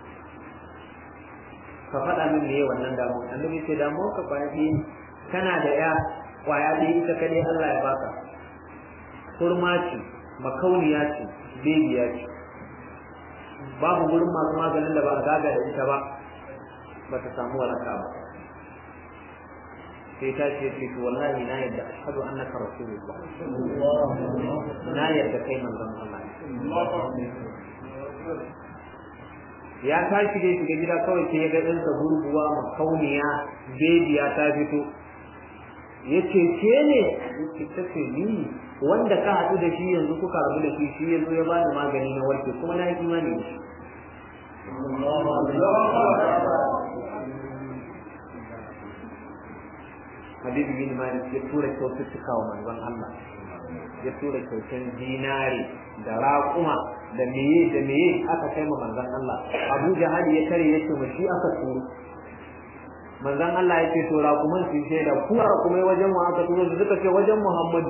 [SPEAKER 1] ka faɗa min me wannan damuwa annabi ya ce damuwa ka kwaya ɗaya kana da ya kwaya ɗaya ita kaɗai Allah ya baka kurma ce makauniya ce bebiya ce babu gurin masu maganin da ba a zaga da ita ba ba ta samu waraka ba sai ta ce ce to wallahi na yadda ashhadu annaka rasulullah na yadda kai manzon Allah ya tashi dai shiga gida kawai sai ya ga ɗansa gurguwa makauniya bebiya ta fito ya ce ke ne ya ta ce ni wanda ka haɗu da shi yanzu kuka rabu da shi shi ya zo ya bani magani na warke kuma na yi imani da shi Habibu bin Malik ya tura kyaututtuka wa manzon Allah ya tura kyautan dinari da raƙuma da meye da meye aka kai ma manzon Allah Abu Jahal ya kare ya ce shi aka turo manzon Allah ya ce to raƙuman su shaida ku raƙumai wajen mu aka turo su suka ce wajen Muhammad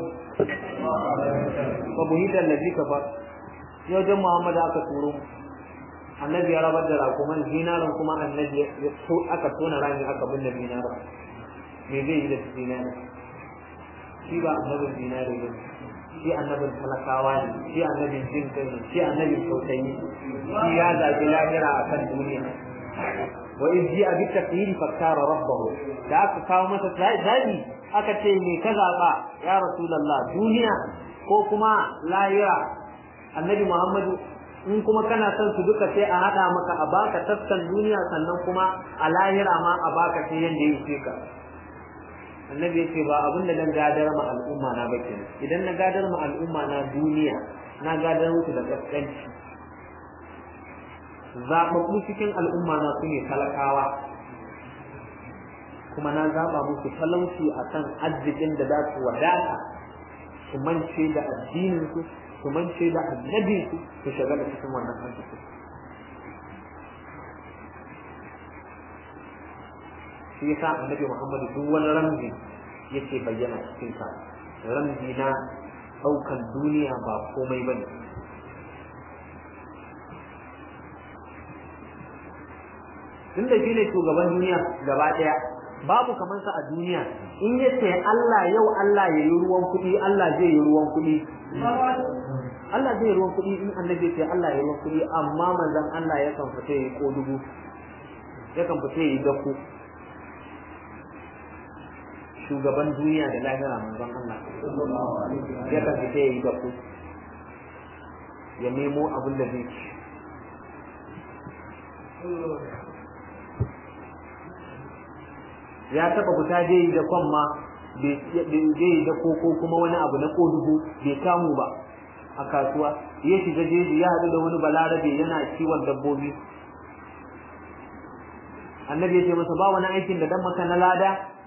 [SPEAKER 1] fa buhita allazi kafa wajen Muhammad aka turo annabi ya rabar da raƙuman dinarin kuma annabi ya aka tona rami aka binne dinarin me zai yi da dinari shi ba annabin dinari ba shi annabin talakawa ne shi annabin jin kai ne shi annabin tausayi shi ya zaɓi lahira a kan duniya wa in ji abi taqyiri fakkara rabbahu da aka kawo masa zabi aka ce me ka zaɓa ya rasulullah duniya ko kuma lahira annabi muhammadu in kuma kana son su duka sai a haɗa maka a baka taskan duniya sannan kuma a lahira ma a baka sai yanda ya ce ka annabi ya ce ba abin da dan gadar ma al'umma na ba kenan idan na gadar ma al'umma na duniya na gadar musu da kaskanci zaɓaɓɓu cikin al'umma na su ne talakawa kuma na zaɓa musu talauci a kan arzikin da za su wadata su mance da addininsu su mance da annabinsu su shiga da cikin wannan arzikin shi yasa annabi Muhammadu duk wani ramzi yake bayyana cikin sa ramzi na daukan duniya ba komai bane tun da shine shugaban duniya gaba daya babu kamar sa a duniya in yace Allah yau Allah ya yi ruwan kuɗi Allah zai yi ruwan kuɗi Allah zai yi ruwan kuɗi in annabi ce Allah ya yi ruwan kuɗi amma manzon Allah yakan fita yi ko dubu yakan fita yi dako shugaban duniya da lahira manzon Allah ya kan fita yayi da ku ya nemo abin da zai ci ya taba fita je yi da kwan ma bai yi da koko kuma wani abu na kodugu bai kamu ba a kasuwa ya shiga jeji ya haɗu da wani balarabe yana kiwon dabbobi annabi ya ce masa ba wani aikin da dan maka na lada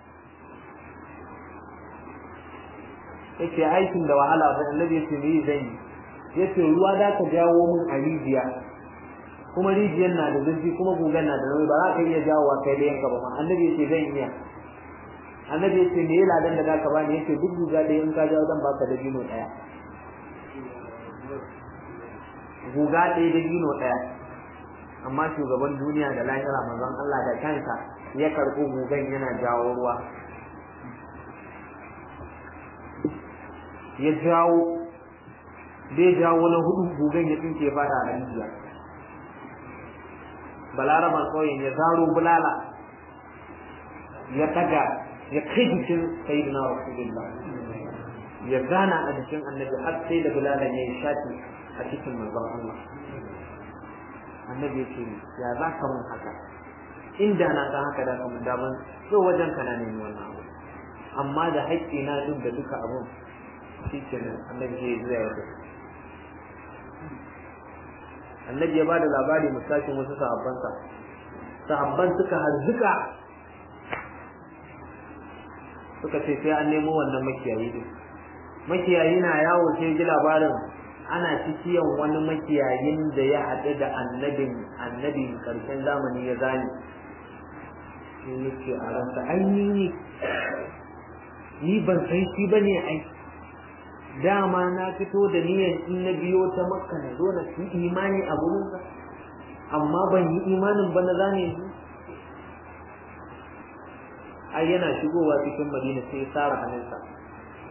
[SPEAKER 1] yace aikin da wahala ba annabi yace me zan yi yace ruwa da ka jawo mun a rijiya kuma rijiyar na da zurfi kuma gugan na da nauyi ba za ka iya jawowa kai da yanka ba annabi yace zan iya annabi yace me ladan da zaka bani yace duk guga da in ka jawo dan baka da dino daya guga ɗaya da dino daya amma shugaban duniya da lahira manzon Allah da kansa ya karɓi gugan yana jawo ruwa ya jawo zai jawo na hudu gugan ya tsinke fada a rijiya balaraban ƙauyen ya zaro bulala ya daga ya kai jikin sayyidina rasulullah ya gana a jikin annabi har sai da bulalan ya yi shati a cikin manzon Allah annabi ya ce ya za ka mun haka inda na san haka da ka mun daman so wajen ka na nemi wannan abu amma da haƙƙi na duk da duka abun shi kenan annabi ya zuwa ya annabi ya ba da labari musashin wasu sahabbansa sahabban suka harzuka suka ce sai an nemo wannan makiyayi din makiyayi na yawo sai ji labarin ana cikiyan wani makiyayin da ya haɗu da annabin annabin karshen zamani ya zane sai ya ce a ransa ai ni ni ban san shi ba ne ai dama na fito da niyyar in na biyo ta makka na zo na fi imani a gurinsa amma ban yi imanin ba na zane shi ai yana shigowa cikin madina sai ya tsara hannunsa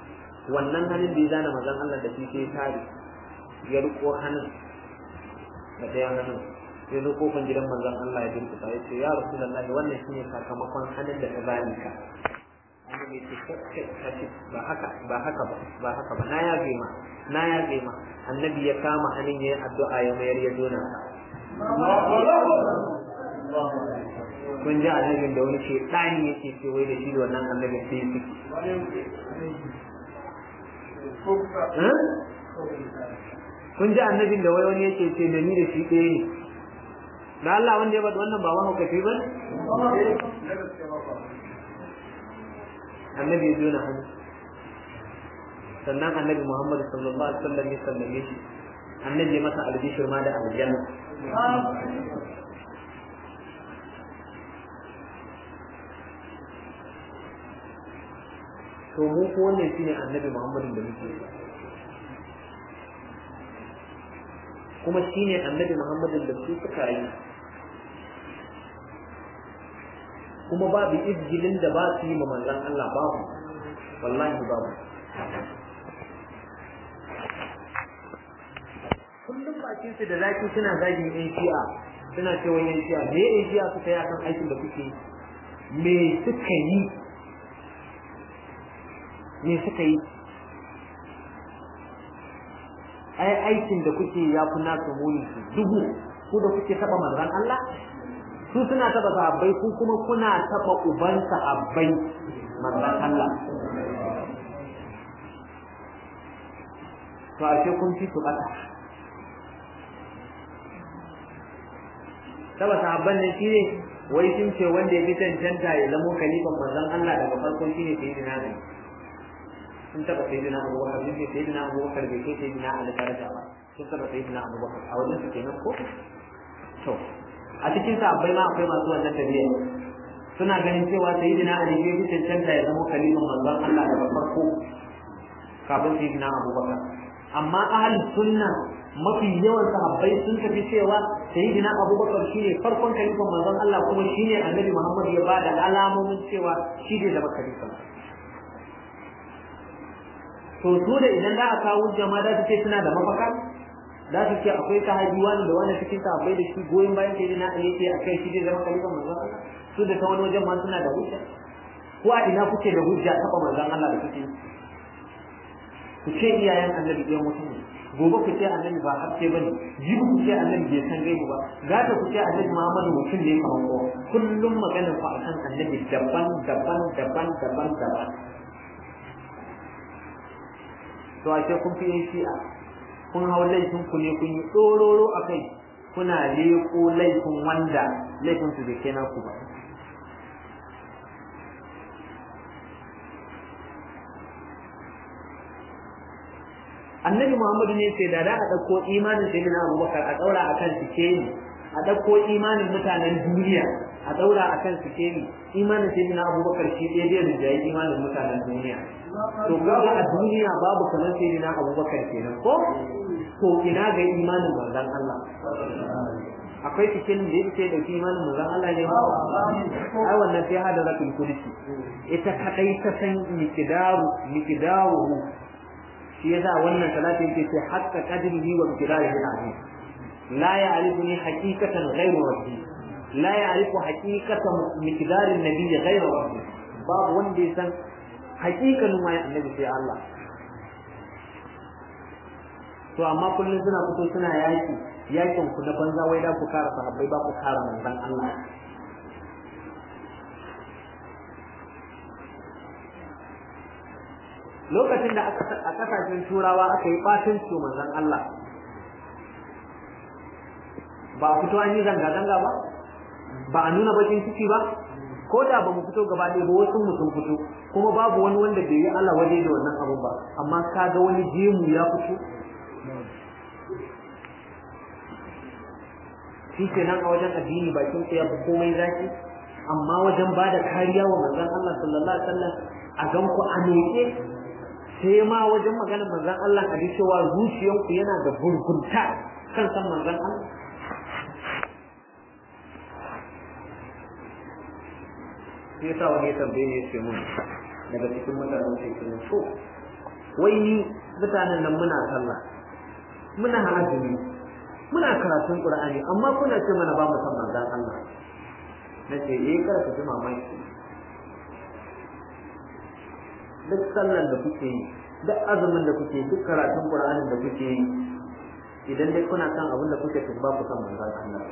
[SPEAKER 1] wannan hannun da ya zana mazan Allah da shi sai ya tare ya riko hannun da ɗayan hannun sai zo kofan gidan manzon Allah ya durkusa ya ce ya rasulullahi wannan shine sakamakon hannun da ta bani ka annabi ya ce kace ba haka ba haka ba ba haka ba na yabe ma na yabe ma annabi ya kama hannun yayin addu'a ya mayar ya dona kun ji annabin da wani ce ɗani yake ce wai da shi da wannan annabin sai su kun ji annabin da wai wani yake ce da ni da shi ɗaya ne da Allah wanda ya bada wannan ba mahaukaci ba annabi ya jona hannu sannan annabi Muhammad sallallahu alaihi wasallam ya sallame shi annabi ya masa albishir ma da aljanna to mu ko wannan shine annabi Muhammadin da muke kuma shine annabi Muhammadin da su suka yi kuma babu izgilin da ba su yi ma manzon Allah babu wallahi babu kullum bakin su da zaki suna zagin yan shi'a suna cewa yan shi'a me yan shi'a suka yi akan aikin da kuke me suka yi me suka yi ai aikin da kuke ya fi nasu muni su dubu ku da kuke taba manzon Allah su suna taba sahabbai ku kuma kuna taba uban sahabbai manzon Allah to ashe kun fi su bata taba sahabban nan shi ne wai sun ce wanda ya bi cancanta ya zamo kalifan manzon Allah daga farko shine sayyidina Ali sun taba sayyidina Abu Bakar sun ce sayyidina Abu Bakar bai kai sayyidina Ali daraja ba sun taba sayyidina Abu Bakar a wajen su kenan ko to a cikin sahabbai ma akwai masu wannan tabiya suna ganin cewa sayyidina Ali bai bi cancanta ya zamo kalifan manzon Allah daga farko kafin sayyidina Abu Bakar amma ahli sunna mafi yawan sahabbai sun tafi cewa sayyidina abubakar shine farkon kalifan manzon Allah kuma shine annabi Muhammad ya bada alamomin cewa shi ne zama kalifa to su da idan za a kawo jama'a da su ce suna da mafaka za su ce akwai sahabi wani da wani cikin sahabbai da shi goyon bayan sayyidina Ali ce akai shi ne zama kalifan manzon Allah su da ta wani wajen ma suna da hujja ko a ina kuke da hujja taba manzon Allah da kuke ku ce iyayen annabi ɗaya mutum ne gobe ku ce annabi ba haske bane jibi ku ce annabi bai san gaibu ba gata ku ce annabi Muhammadu mutum ne kamar kowa kullum magana ku akan annabi daban daban daban daban daban to a ce kun fi yin shi'a kun hau laifin ku ne kun yi tsororo a kai kuna leko laifin wanda laifin su bai kai naku ba annabi muhammadu ne sai da da a ɗauko imanin sai na abubakar a ɗaura a kan sikeli a ɗauko imanin mutanen duniya a ɗaura a kan sikeli imanin sai na abubakar shi ɗaya zai rinjaye imanin mutanen duniya to kaga a duniya babu kamar sai na abubakar kenan ko to ina ga imanin manzon Allah akwai sikelin da yake da imanin manzon Allah ne ba ai wannan sai hada ratul kursi ita kadai ta san miqdaru miqdaru shi yasa wannan salati yake ce hakka qadrihi wa miqdarihi al-azim la ya'rifuni haqiqatan ghayru rabbi la ya'rifu haqiqatan miqdar an-nabiy ghayru rabbi babu wanda ya san haqiqanin ma annabi sai Allah to amma kullum suna fito suna yaki yakin ku na banza wai da ku kara sahabbai ba ku kara manzon Allah lokacin da a kasashen turawa aka yi ɓacin su manzon Allah ba a fito an yi zanga-zanga ba ba a nuna bakin ciki ba ko da ba mu fito gaba ɗaya ba wasu mu sun fito kuma babu wani wanda bai yi Allah waje da wannan abu ba amma ka ga wani jemu ya fito shi ke nan a wajen addini bakin ya fi komai zaki amma wajen ba da kariya wa manzon Allah sallallahu alaihi wasallam a gan ku a neke sai ma wajen maganar manzon Allah a ji cewa zuciyanku yana da burgunta kan san manzon Allah sai yasa wani ya tambaye ne ce mun daga cikin mutanen sai ce mun so wai ni mutanen nan muna sallah muna azumi muna karatun qur'ani amma kuna ce mana ba mu san manzon Allah nace eh kar ku ji mamaki duk sallan da kuke yi duk azumin da kuke duk karatun qur'anin da kuke yi idan dai kuna san abin da kuke tun ba ku san manzon Allah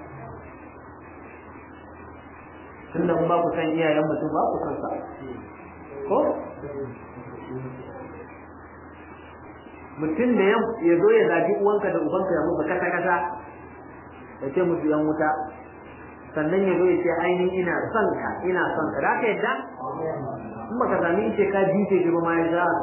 [SPEAKER 1] tun da ba ku san iyayen mutum ba ku san sa ko mutum da ya zo ya zabi uwanka da ubanka ya muka kasa kasa ya ce musu yan wuta sannan ya zo ya ce ainihin ina son ka ina son ka da ka yadda in baka sami ce ka jice shi ba ma ya sha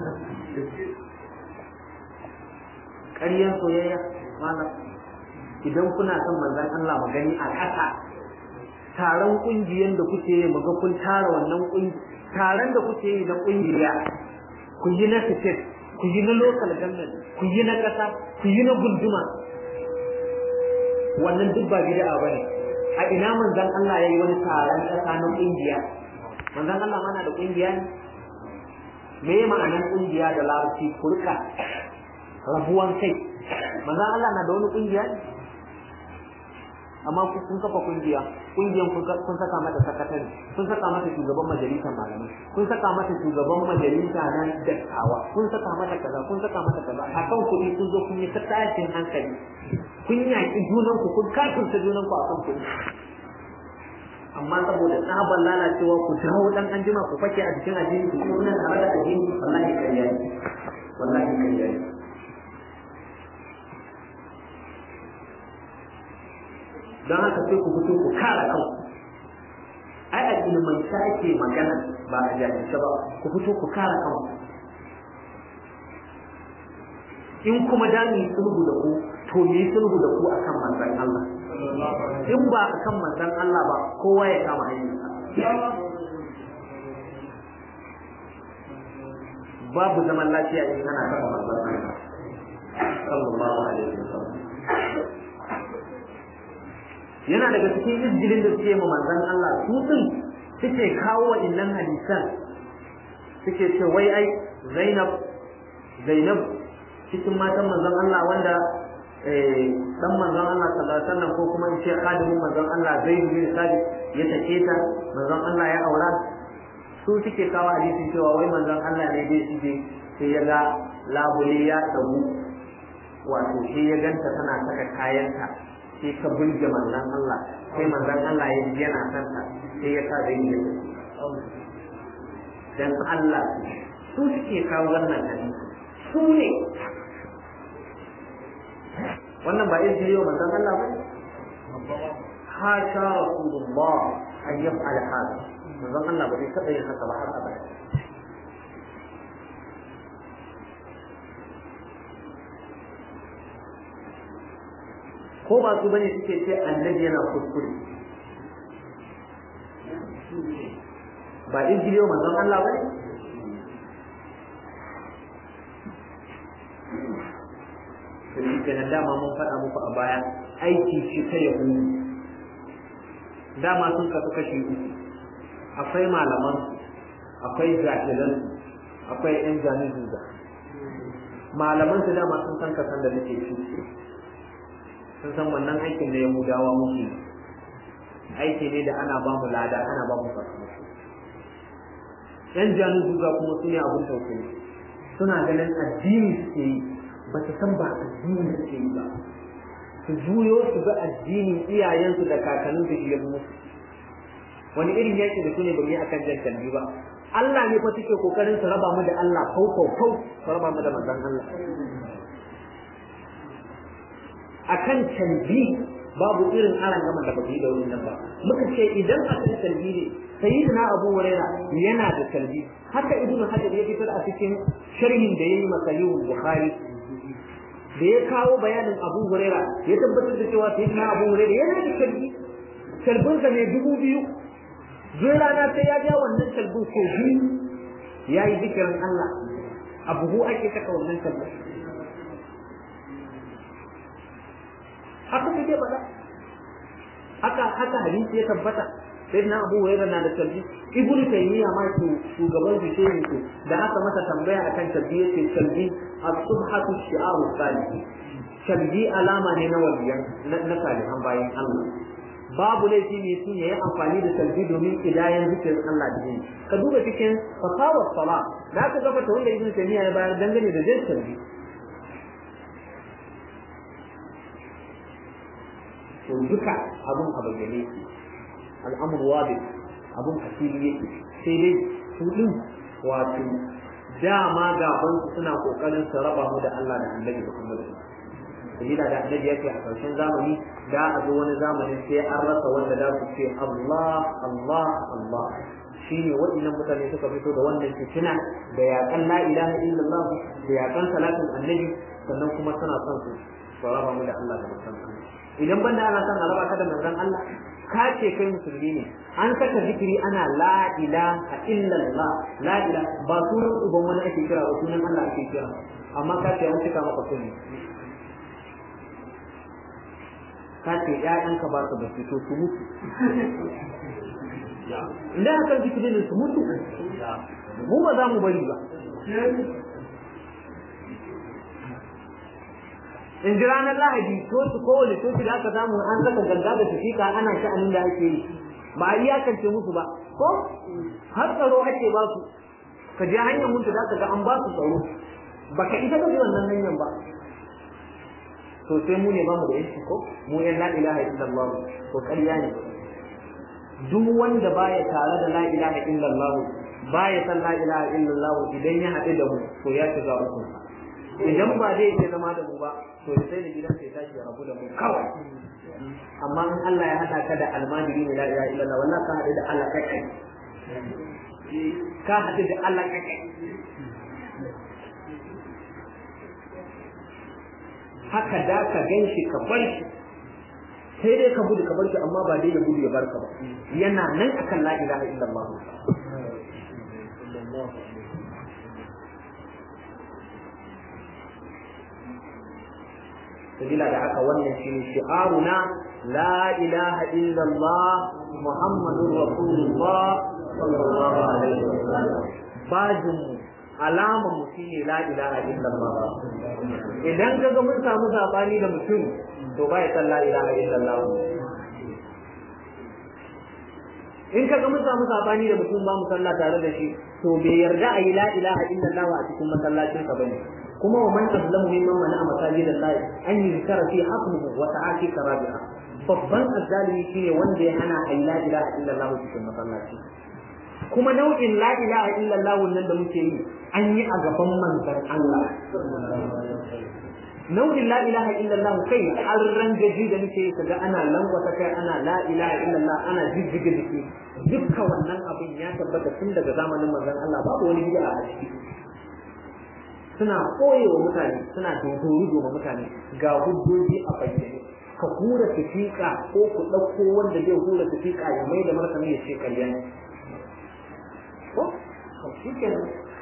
[SPEAKER 1] ƙaryan soyayya malam idan kuna son manzon Allah magani a ƙasa taron ƙungiyar da kuke yi maga kun tara wannan ƙungiya taron da kuke yi na ƙungiya ku yi na state ku yi na local government ku yi na ƙasa ku yi na gunduma wannan duk ba bid'a bane a ina manzon Allah yayi wani taron ƙasa na ƙungiya manzon Allah mana da ƙungiya ne me ma'anar ƙungiya da larabci kurka rabuwan kai manzon Allah na da wani ƙungiya ne amma kun kafa kungiya kungiyan kun saka mata sakatare kun saka mata shugaban majalisar malamai kun saka mata shugaban majalisa na dattawa kun saka mata kaza kun saka mata kaza akan kuɗi kun zo kun yi ta tashin hankali kun yaƙi junan ku kun kafirta junan ku akan kuɗi amma saboda tsabar lalacewa ku dawo dan anjima ku fake a cikin addini ku kuna tare da addini wallahi kariya ne wallahi kariya ne don haka sai ku fito ku kare kanku ai a ilimin ake magana ba a jahilce ba ku fito ku kare kanku in kuma da mu yi sulhu da ku to mu yi sulhu da ku akan manzon Allah in ba akan manzon Allah ba kowa ya kama hanyar babu zaman lafiya in ana kafa manzon Allah sallallahu alaihi wasallam yana daga cikin izgilin da suke ma manzon Allah su din suke kawo wa innan hadisan suke ce wai ai Zainab Zainab cikin matan manzon Allah wanda dan manzon Allah sallallahu alaihi wasallam ko kuma in ce khadimin manzon Allah Zaid bin Sabit ya take ta manzon Allah ya aura su suke kawo hadisin cewa wai manzon Allah ne dai shige sai ya ga labule ya dagu wato sai ya ganta tana saka kayanta sai ka bulge manzan Allah sai manzan Allah ya ji yana son ta sai ya sa zai yi dan Allah su suke kawo wannan hadisi su ne wannan ba izini yau manzan Allah ba hasha rasulullah an yaf'al hada manzan Allah ba zai taɓa yin haka ba har abada ko ba su bane suke ce annabi yana kuskure ba injiliyo manzon Allah bane to shi kenan dama mun faɗa muku a baya aiki ce ta yahudu dama sun kasu kashi uku akwai malaman akwai jahilan akwai yan jami'in da malaman su dama sun san kasan da nake shi sun san wannan aikin da yahudawa muke aiki ne da ana ba mu lada ana ba mu sakamako yan janu duga kuma su ne abin tausayi suna ganin addini suke yi ba su san ba addini suke yi ba su juyo su ga addini iyayensu da kakannin da shi ya musu wani irin yaki da su ne bari akan jan kalbi ba Allah ne fa suke kokarin su raba mu da Allah fau fau fau su raba mu da manzon Allah akan canji babu irin aran gama da baki da wurin nan ba muka ce idan akan canji ne sayyidina Abu Huraira yana da canji haka Ibn Hajar ya fitar a cikin sharhin da yayi masa Bukhari da ya kawo bayanin Abu Huraira ya tabbatar da cewa sayyidina Abu Huraira yana da canji kalbin sa ne dubu biyu zai rana sai ya ja wannan kalbin ko biyu yayi zikirin Allah abu ake saka wannan kalbin haka kake faɗa haka haka hadisi ya tabbata sai na Abu Hurairah na da talbi Ibn Taymiyyah ma ke shugaban su shehin su da aka masa tambaya akan talbi yace talbi as-subhatu shi'aru salih shalbi alama ne na waliyan na salihan bayan Allah babu laifi ne sun yayi amfani da salbi domin idayan zikirin Allah da yin ka duba cikin fasawar sala da aka gaba ta wanda ibn taymiya ya bayar dangane da zai salbi to duka abun a bayyane yake al'amur wadi abun a fili yake sai dai su din wato dama gaban su suna kokarin su raba mu da Allah da Annabi Muhammad sabila da Annabi yake a karshen zamani da a zo wani zamanin sai an rasa wanda da su ce Allah Allah Allah shine waɗannan mutane suka fito da wannan fitina da yaƙan la ilaha illallah da yaƙan salatin annabi sannan kuma suna son su su raba mu da Allah da manzon Allah idan banda ana son a raba ka da manzon Allah ka ce kai musulmi ne an saka zikiri ana la ilaha illallah la ilaha ba sunan uban wani ake kira ba sunan Allah ake kira amma ka ce an cika maka kulli ka ce ƴaƴanka ba su da fito su mutu idan aka zikiri ne su mutu mu ba za mu bari ba in ji ranar lahadi coci kowane coci da aka samu an saka ganga da tafika ana sha'anin da ake yi ba a iyakance musu ba ko har tsaro ake ba su ka je hanyar mutu da ka ga an ba su tsaro ba ka ita ka bi wannan hanyar ba to sai mu ne ba mu da yanci ko mu yan la ilaha illallah to ƙarya ne duk wanda baya tare da la ilaha illallah baya san la ilaha illallah idan ya haɗu da mu to ya shiga uku idan ba zai iya zama da mu ba to sai da gidan sai tashi ya rabu da mu kawai amma in Allah ya hada ka da almajiri ne la ilaha illallah wallahi ka hadu da Allah kai kai ka hadu da Allah kai kai haka da ka ganshi ka bar shi sai dai ka gudu ka bar shi amma ba dai ya gudu ya barka ba yana nan akan la ilaha illallah sabila da haka wannan shine shi'aruna la ilaha illallah muhammadur rasulullah sallallahu alaihi wasallam bajin alama mu shine la ilaha illallah idan kaga mun samu sabani da mutum to ba ya san la ilaha illallah in kaga mun samu sabani da mutum ba mu sallah tare da shi to bai yarda a yi la ilaha illallah a cikin masallacin ka bane kuma wa man azlamu mimman mana masajid Allah an yuzkara fi haqmuhu wa ta'ati karabiha babban azzalimi shine wanda ya hana ayi la ilaha illallah cikin masallaci kuma nau'in la ilaha illallah nan da muke yi an yi a gaban manzon Allah nau'in la ilaha illallah kai har rangaji da muke yi kaga ana langwata kai ana la ilaha illallah ana jijjiga jiki dukkan wannan abin ya tabbata tun daga zamanin manzon Allah babu wani bid'a a ciki suna koye wa mutane suna dogoro ma mutane ga hujjoji a bayyane ka hura tafiƙa ko ku ɗauko wanda zai hura tafiƙa ya mai da martani ya ce ƙarya ne ko shi kenan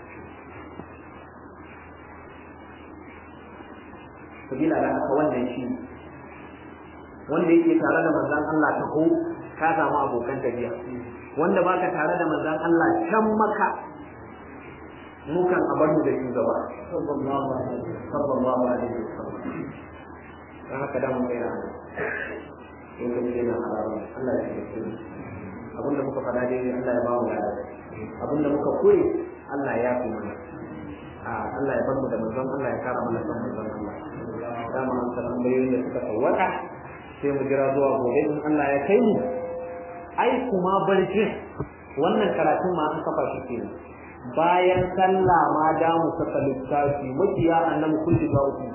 [SPEAKER 1] sabila da haka wannan shi wanda yake tare da manzon Allah ta ko ka samu abokan tafiya wanda baka tare da manzon Allah can maka mukan a bar mu da shugaba sallallahu alaihi sallallahu alaihi wasallam dan haka da mun kai da in ka ce na haramun Allah ya yi abinda muka faɗa dai Allah ya ba mu lada abinda muka koyi Allah ya fi mana Allah ya bar mu da manzon Allah ya kara mana son manzon Allah dama an san tambayoyin da suka tawaka sai mu jira zuwa gobe in Allah ya kai mu ai kuma barci wannan karatun ma an kafa shi kenan bayan sallah ma da mu saka littafi makiya annabi kulli ga uku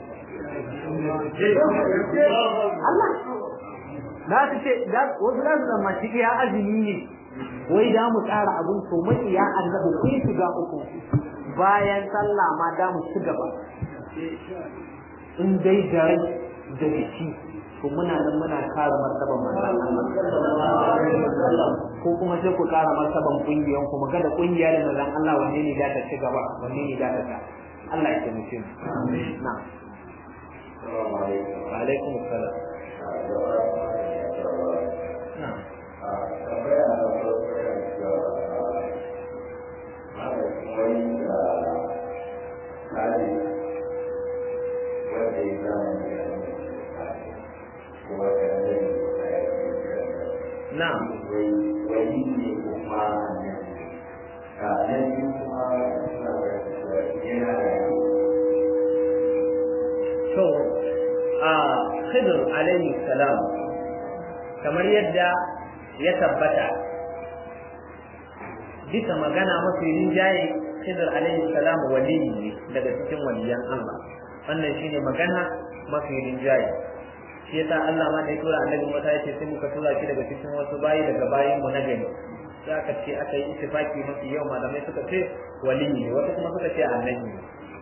[SPEAKER 1] Allah za su ce wasu za su zama ciki ya azumi ne wai da mu tsara abun to makiya annabi kun shiga uku bayan sallah ma da mu ci gaba in dai da rai da jiki to muna nan muna kare martaban manzon Allah ko kuma sai ku kara martaban kungiyan ku muga da kungiya da manzon Allah wanne ne da ta ci gaba wanne ne da ta ta Allah ya taimake mu amin na wa alaikum assalam
[SPEAKER 2] Thank you.
[SPEAKER 1] Khidr alaihi salam kamar yadda ya tabbata bisa magana mafi rinjaye Khidr alaihi salam waliyi ne daga cikin waliyan Allah wannan shine magana mafi rinjaye shi yasa Allah ma da ya tura annabi Musa ya ce sai muka tura shi daga cikin wasu bayi daga bayin mu na gani sai aka ce aka yi ittifaki mafi yau malamai suka ce waliyi ne wasu kuma suka ce annabi ne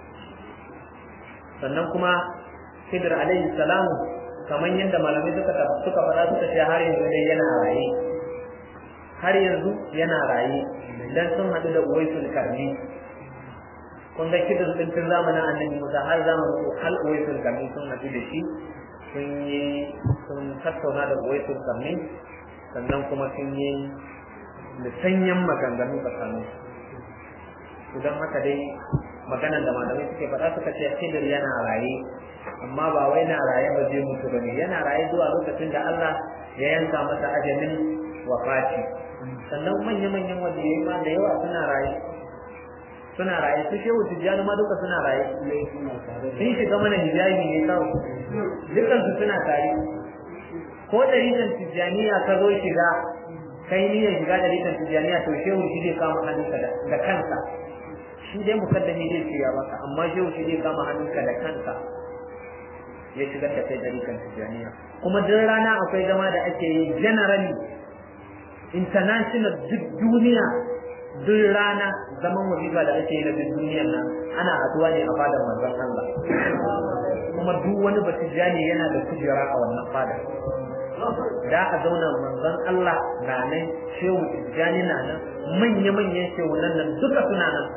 [SPEAKER 1] sannan kuma Khidir alaihi salamu kamar yadda malamai suka suka fara suka ce har yanzu dai yana raye har yanzu yana raye dan sun hadu da Uwaisul Karni kun ga Khidir din tun zamanin Annabi Musa har zamanin hal Uwaisul Karni sun hadu da shi sun yi sun tattauna da Uwaisul Karni sannan kuma sun yi da sanyan maganganu tsakanin su don haka dai maganan da malamai suke faɗa suka ce Khidir yana raye amma ba wai na raye ba zai mutu bane yana raye zuwa lokacin da Allah ya yanka masa ajalin wafati sannan manya-manyan waliyai ma da yawa suna raye suna raye su shehu tijjani ma duka suna raye sun shiga mana hijabi ne kawai dukkan su suna tare ko ɗarikan tijjaniya ka zo shiga kai niyyar shiga ɗarikan tijjaniya to shehu shi zai kama hannunka da kansa shi dai mukaddami zai ce ya maka amma shehu shi zai kama hannunka da kansa ya shigar da kai ɗarikan tijjaniya kuma duk rana akwai zama da ake yi generally international duk duniya duk rana zaman wazifa da ake yi na duk duniyar nan ana haduwa ne a fadar manzon Allah kuma duk wani batijani yana da kujera a wannan fadar da a zauna manzon Allah na nan shehu tijjani na nan manya-manyan shehu nan nan duka suna nan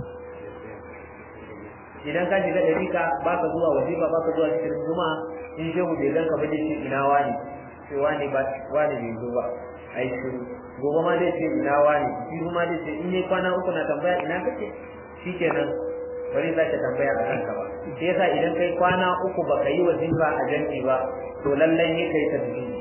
[SPEAKER 1] idan ka shiga ɗarika ba ka zuwa wazifa ba ka zuwa cikin juma'a in shehu bai ganka ba dai ina wani sai wani ba wani bai zo ba ai shiru gobe ma dai ce ina wani shi ma dai ce in yi kwana uku na tambaya ina kake shikenan bari za ka tambaya a kanka ba sai yasa idan kai kwana uku baka yi wazifa a jami'i ba to lallai ne kai tasbihi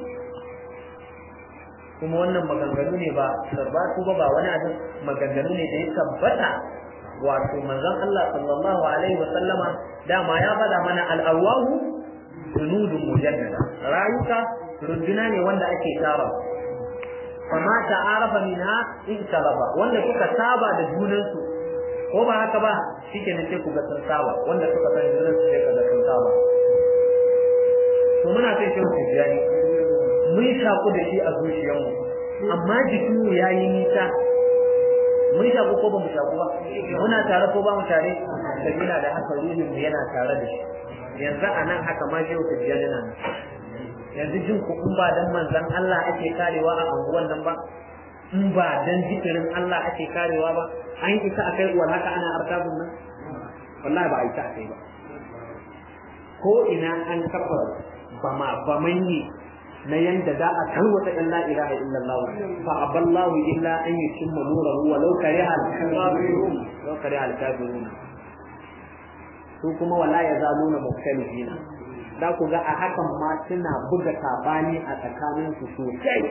[SPEAKER 1] kuma wannan maganganu ne ba sarbatu ba ba wani abin maganganu ne da ya tabbata wato manzon Allah sallallahu alaihi wa sallama dama ya faɗa mana al-awahu junudun mujaddada rayuka runduna ne wanda ake tara fama ta'arafa minha in talaba wanda suka saba da junansu ko ba haka ba shike ne sai ku ga sun saba wanda suka san junansu sai ka ga sun saba to muna sai shi tijani mun shaku da shi a zuciyarmu amma jikinmu yayi nisa mun shaku ko ba mu shaku ba muna tare ko ba mu tare sabila da haka ruhin mu yana tare da shi yanzu a nan haka ma shehu tijjani nan yanzu jin ku in ba dan manzon Allah ake karewa a anguwan nan ba in ba dan zikirin Allah ake karewa ba an yi isa akai uwar haka ana artabun nan wallahi ba a isa akai ba ko ina an kafa bama bamanyi na yanda za a tarwata in la ilaha illallah fa aballahu illa an yutimma nurahu wa law kariha al-kafirun law kariha al-kafirun su kuma wala yazaluna mukhtalifina da ku ga a hakan ma suna buga sabani a tsakanin su sosai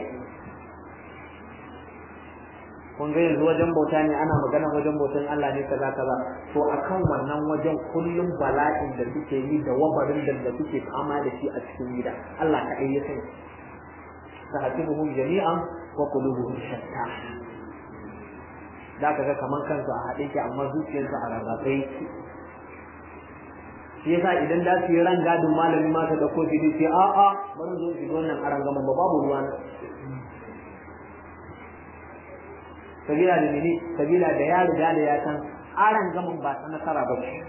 [SPEAKER 1] kun ga yanzu wajen bauta ne ana magana wajen bautan Allah ne kaza kaza to akan wannan wajen kullum bala'in da suke yi da wabarin da suke fama da shi a cikin gida Allah ka ya sani sahatibuhum jami'an wa qulubuhum shatta da kaga kaman kansu a haɗe ki amma zuciyarsu a rarrafe shi yasa idan da su yi ran gadin malami ma ta dauko shi sai a a bari zo shi wannan aran gaman ba babu ruwa na sabila da mene sabila da ya riga da ya san aran gaman ba ta nasara ba ce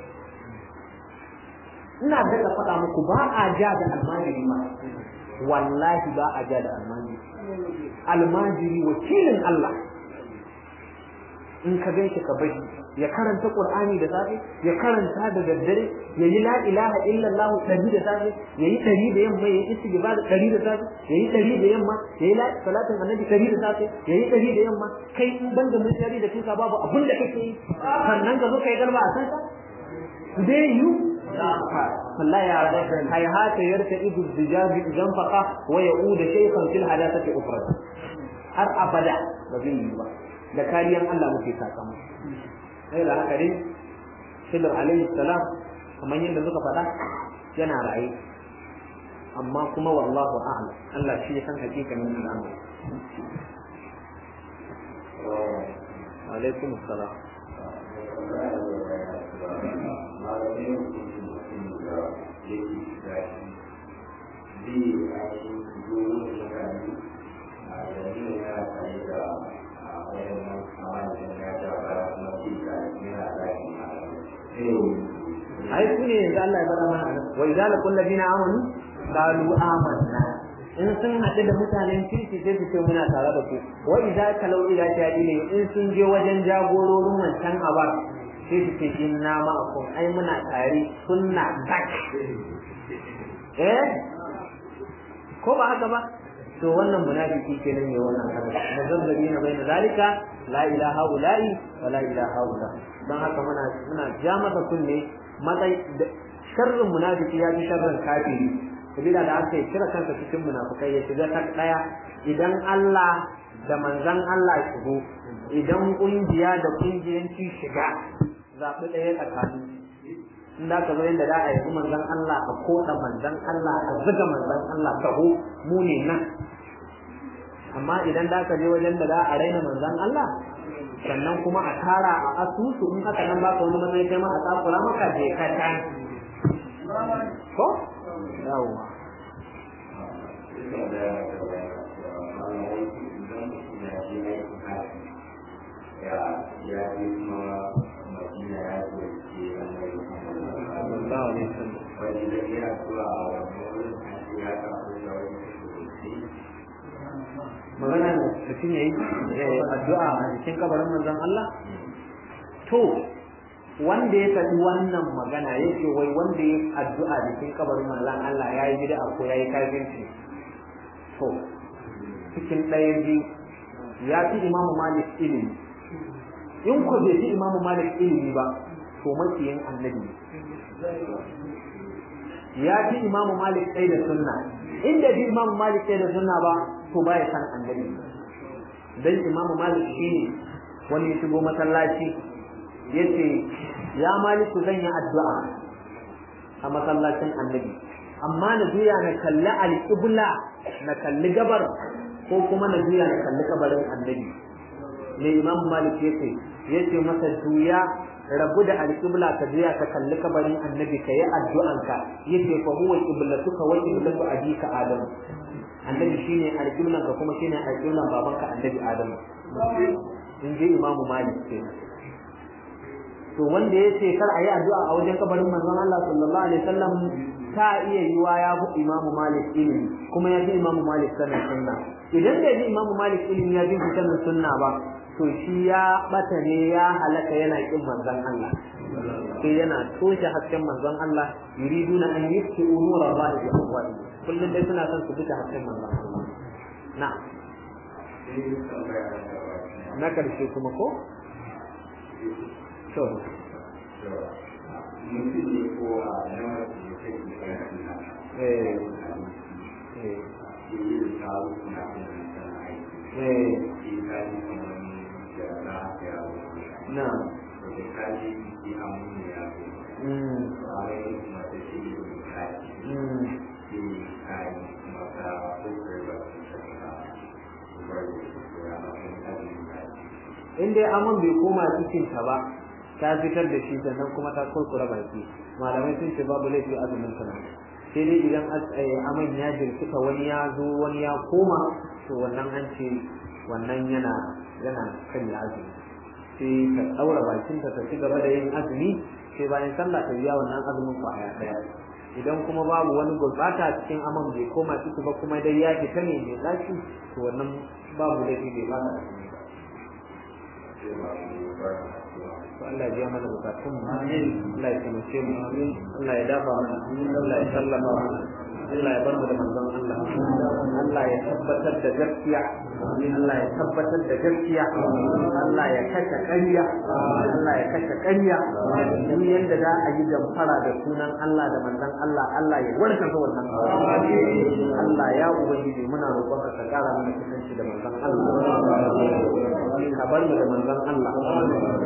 [SPEAKER 1] ina daga faɗa muku ba a ja da almajiri ma wallahi ba a ja da almajiri almajiri wakilin Allah in ka gan shi ka bari ya karanta qur'ani da safe ya karanta da daddare ya yi la ilaha illallah dari da safe ya yi dari da yamma ya yi istighfar dari da safe ya yi dari da yamma ya yi salatin annabi dari da safe ya yi dari da yamma kai in banda mun dari da kinka babu abin da kake yi sannan ka zo kai galba a san ka dai yu wallahi ya rabbi hayhata yarta idu dijabi idan faqa wa yauda shaykhan fil hadathati ufrad har abada ba zai yi ba da kariyan Allah muke sakamako sai da haka dai Khidir alaihi salam kamar yadda suka faɗa yana raye amma kuma wallahu a'lam Allah shi ya san hakikanin al'amari alaikum assalam ai su ne yanzu Allah ya bada mana anan wa idza laqul ladina amanu qalu amanna in sun haɗu da mutanen kirki sai su ce muna tare da ku wa idza kalau ila shadili in sun je wajen jagororin wancan abar sai su ce inna ma'akum ai muna tare sunna tak eh ko ba haka ba to wannan munafiki kenan ne wannan haka muzabbirina baina zalika la ilaha ula'i wa la ilaha ula dan haka muna muna ja masa kunne matsayi sharrin munafiki ya fi sharrin kafiri sabida da aka yi kira kansa cikin munafukai ya shiga ta daya idan Allah da manzan Allah ya shigo idan kungiya da kungiyanci shiga zaɓi ɗaya tsakanin in da ka zo yadda za a yi manzan Allah a koɗa manzan Allah a zuga manzan Allah taho mu ne nan amma idan da ka je wajen da za a raina manzan Allah sannan kuma a tara a asusu in haka nan baka wani matsayi kai ma a tsakura maka je ka ta ko yawwa magana da mutum ya yi addu'a a cikin kabarin manzon Allah to wanda ya faɗi wannan magana ya ce wai wanda ya addu'a da cikin kabarin manzon Allah ya yi bid'a ko ya yi kafirci to cikin ɗayan biyu ya fi imamu malik ilimi in ko bai fi imamu malik ilimi ba to makiyin annabi ya fi imamu malik ɗaya da sunna inda bi imamu malik ɗaya da sunna ba to baya san annabi dan imamu malik shine wani ya shigo masallaci yace ya maliku zan yi addu'a a masallacin annabi amma na juya na kalli alƙibla na kalli gabar ko kuma na juya na kalli kabarin annabi ne imamu malik yace yace masa juya rabu da alƙibla ka juya ka kalli kabarin annabi ka yi addu'anka yace fa huwa qiblatuka wa qiblatu abika adam annabi shine alƙiblan ka kuma shine alƙiblan babanka annabi adam in ji imamu malik kenan to wanda ya ce kar a yi addu'a a wajen kabarin manzon Allah sallallahu alaihi wasallam ta iya yiwa ya fi imamu malik ilimi kuma ya fi imamu malik sanin sunna idan bai bi imamu malik ilimi ya bi sanin sunna ba to shi ya bata ne ya halaka yana kin manzon Allah sai yana toshe hasken manzon Allah yuriduna an yufti umura Allah bi afwahi kullun dai suna son su buta hasken manzon Allah na na karshe kuma ko to
[SPEAKER 2] mutum ne ko a nan da ke
[SPEAKER 1] eh eh
[SPEAKER 2] yi da kawo suna da aiki
[SPEAKER 1] eh
[SPEAKER 2] shi kaji kamar da na ya wuce
[SPEAKER 1] na
[SPEAKER 2] da kaji shi an mun ya zo
[SPEAKER 1] mm
[SPEAKER 2] a wani kuma da shi da kaji
[SPEAKER 1] mm
[SPEAKER 2] shi kaji kuma ta kokar da su shaka bar da su ya na kan kaji kaji
[SPEAKER 1] in dai aman bai koma cikin ta ba ta fitar da shi sannan kuma ta kurkura baki malamai sun ce babu laifi azumin ta nan sai dai idan as- eh, aman ya jirkita wani ya zo wani ya koma to wannan an ce wannan yana yana kan ya azumi sai ta daura bakin ta ta ci gaba da yin azumi sai bayan sallah ta biya wannan azumin kwaya daya idan kuma babu wani gurbata cikin aman bai koma ciki ba kuma dai ya fita ne mai lafi to wannan babu laifi bai ba ta azumi ba
[SPEAKER 2] sai ma su bar da su
[SPEAKER 1] to Allah ya biya mana bukatun mu amin Allah ya taimake mu amin Allah ya dafa mana Allah ya sallama mana Allah ya bar mu da manzon Allah Allah ya tabbatar da gaskiya Allah ya tabbatar da gaskiya Allah ya kashe ƙarya Allah ya kashe ƙarya duk yanda za a yi damfara da sunan Allah da manzon Allah Allah ya warka ga wannan Allah ya ubangiji muna roƙon ka ƙara mana kusanci da manzon Allah ka bar mu da manzon Allah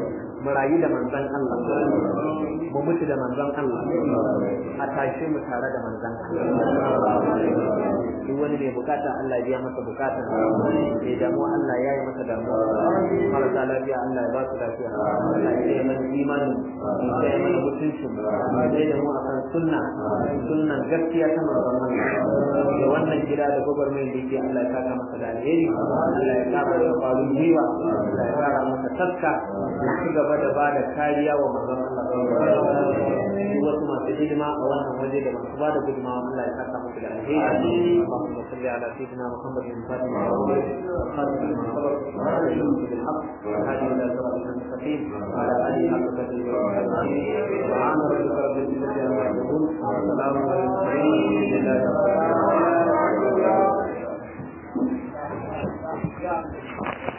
[SPEAKER 1] mu rayu da manzon Allah mu mutu da manzon Allah a tashe mu tare da manzon Allah duk wani mai bukata Allah ya biya masa bukata mai damuwa Allah ya yi masa damuwa marasa lafiya Allah ya ba su lafiya Allah ya yi mana imanin ya yi mana mutuncin ya yi da mu akan sunna sunnan gaskiya ta manzon Allah da wannan gida da gwagwarmayar da yake Allah ya saka masa da alheri Allah ya kara da kwarin gwiwa Allah ya kara masa taska ya ci gaba da ba da kariya wa manzon Allah wasu masu hidima a wannan waje da masu ba da gudunmawa Allah ya saka masa da alheri اللهم صل على سيدنا محمد الفاتح خاتم لما سبق وعلى اله بالحق وهذه الى صراط المستقيم وعلى اله حق قدره سبحان ربك رب العزه عما يصفون وسلام على المرسلين لله رب العالمين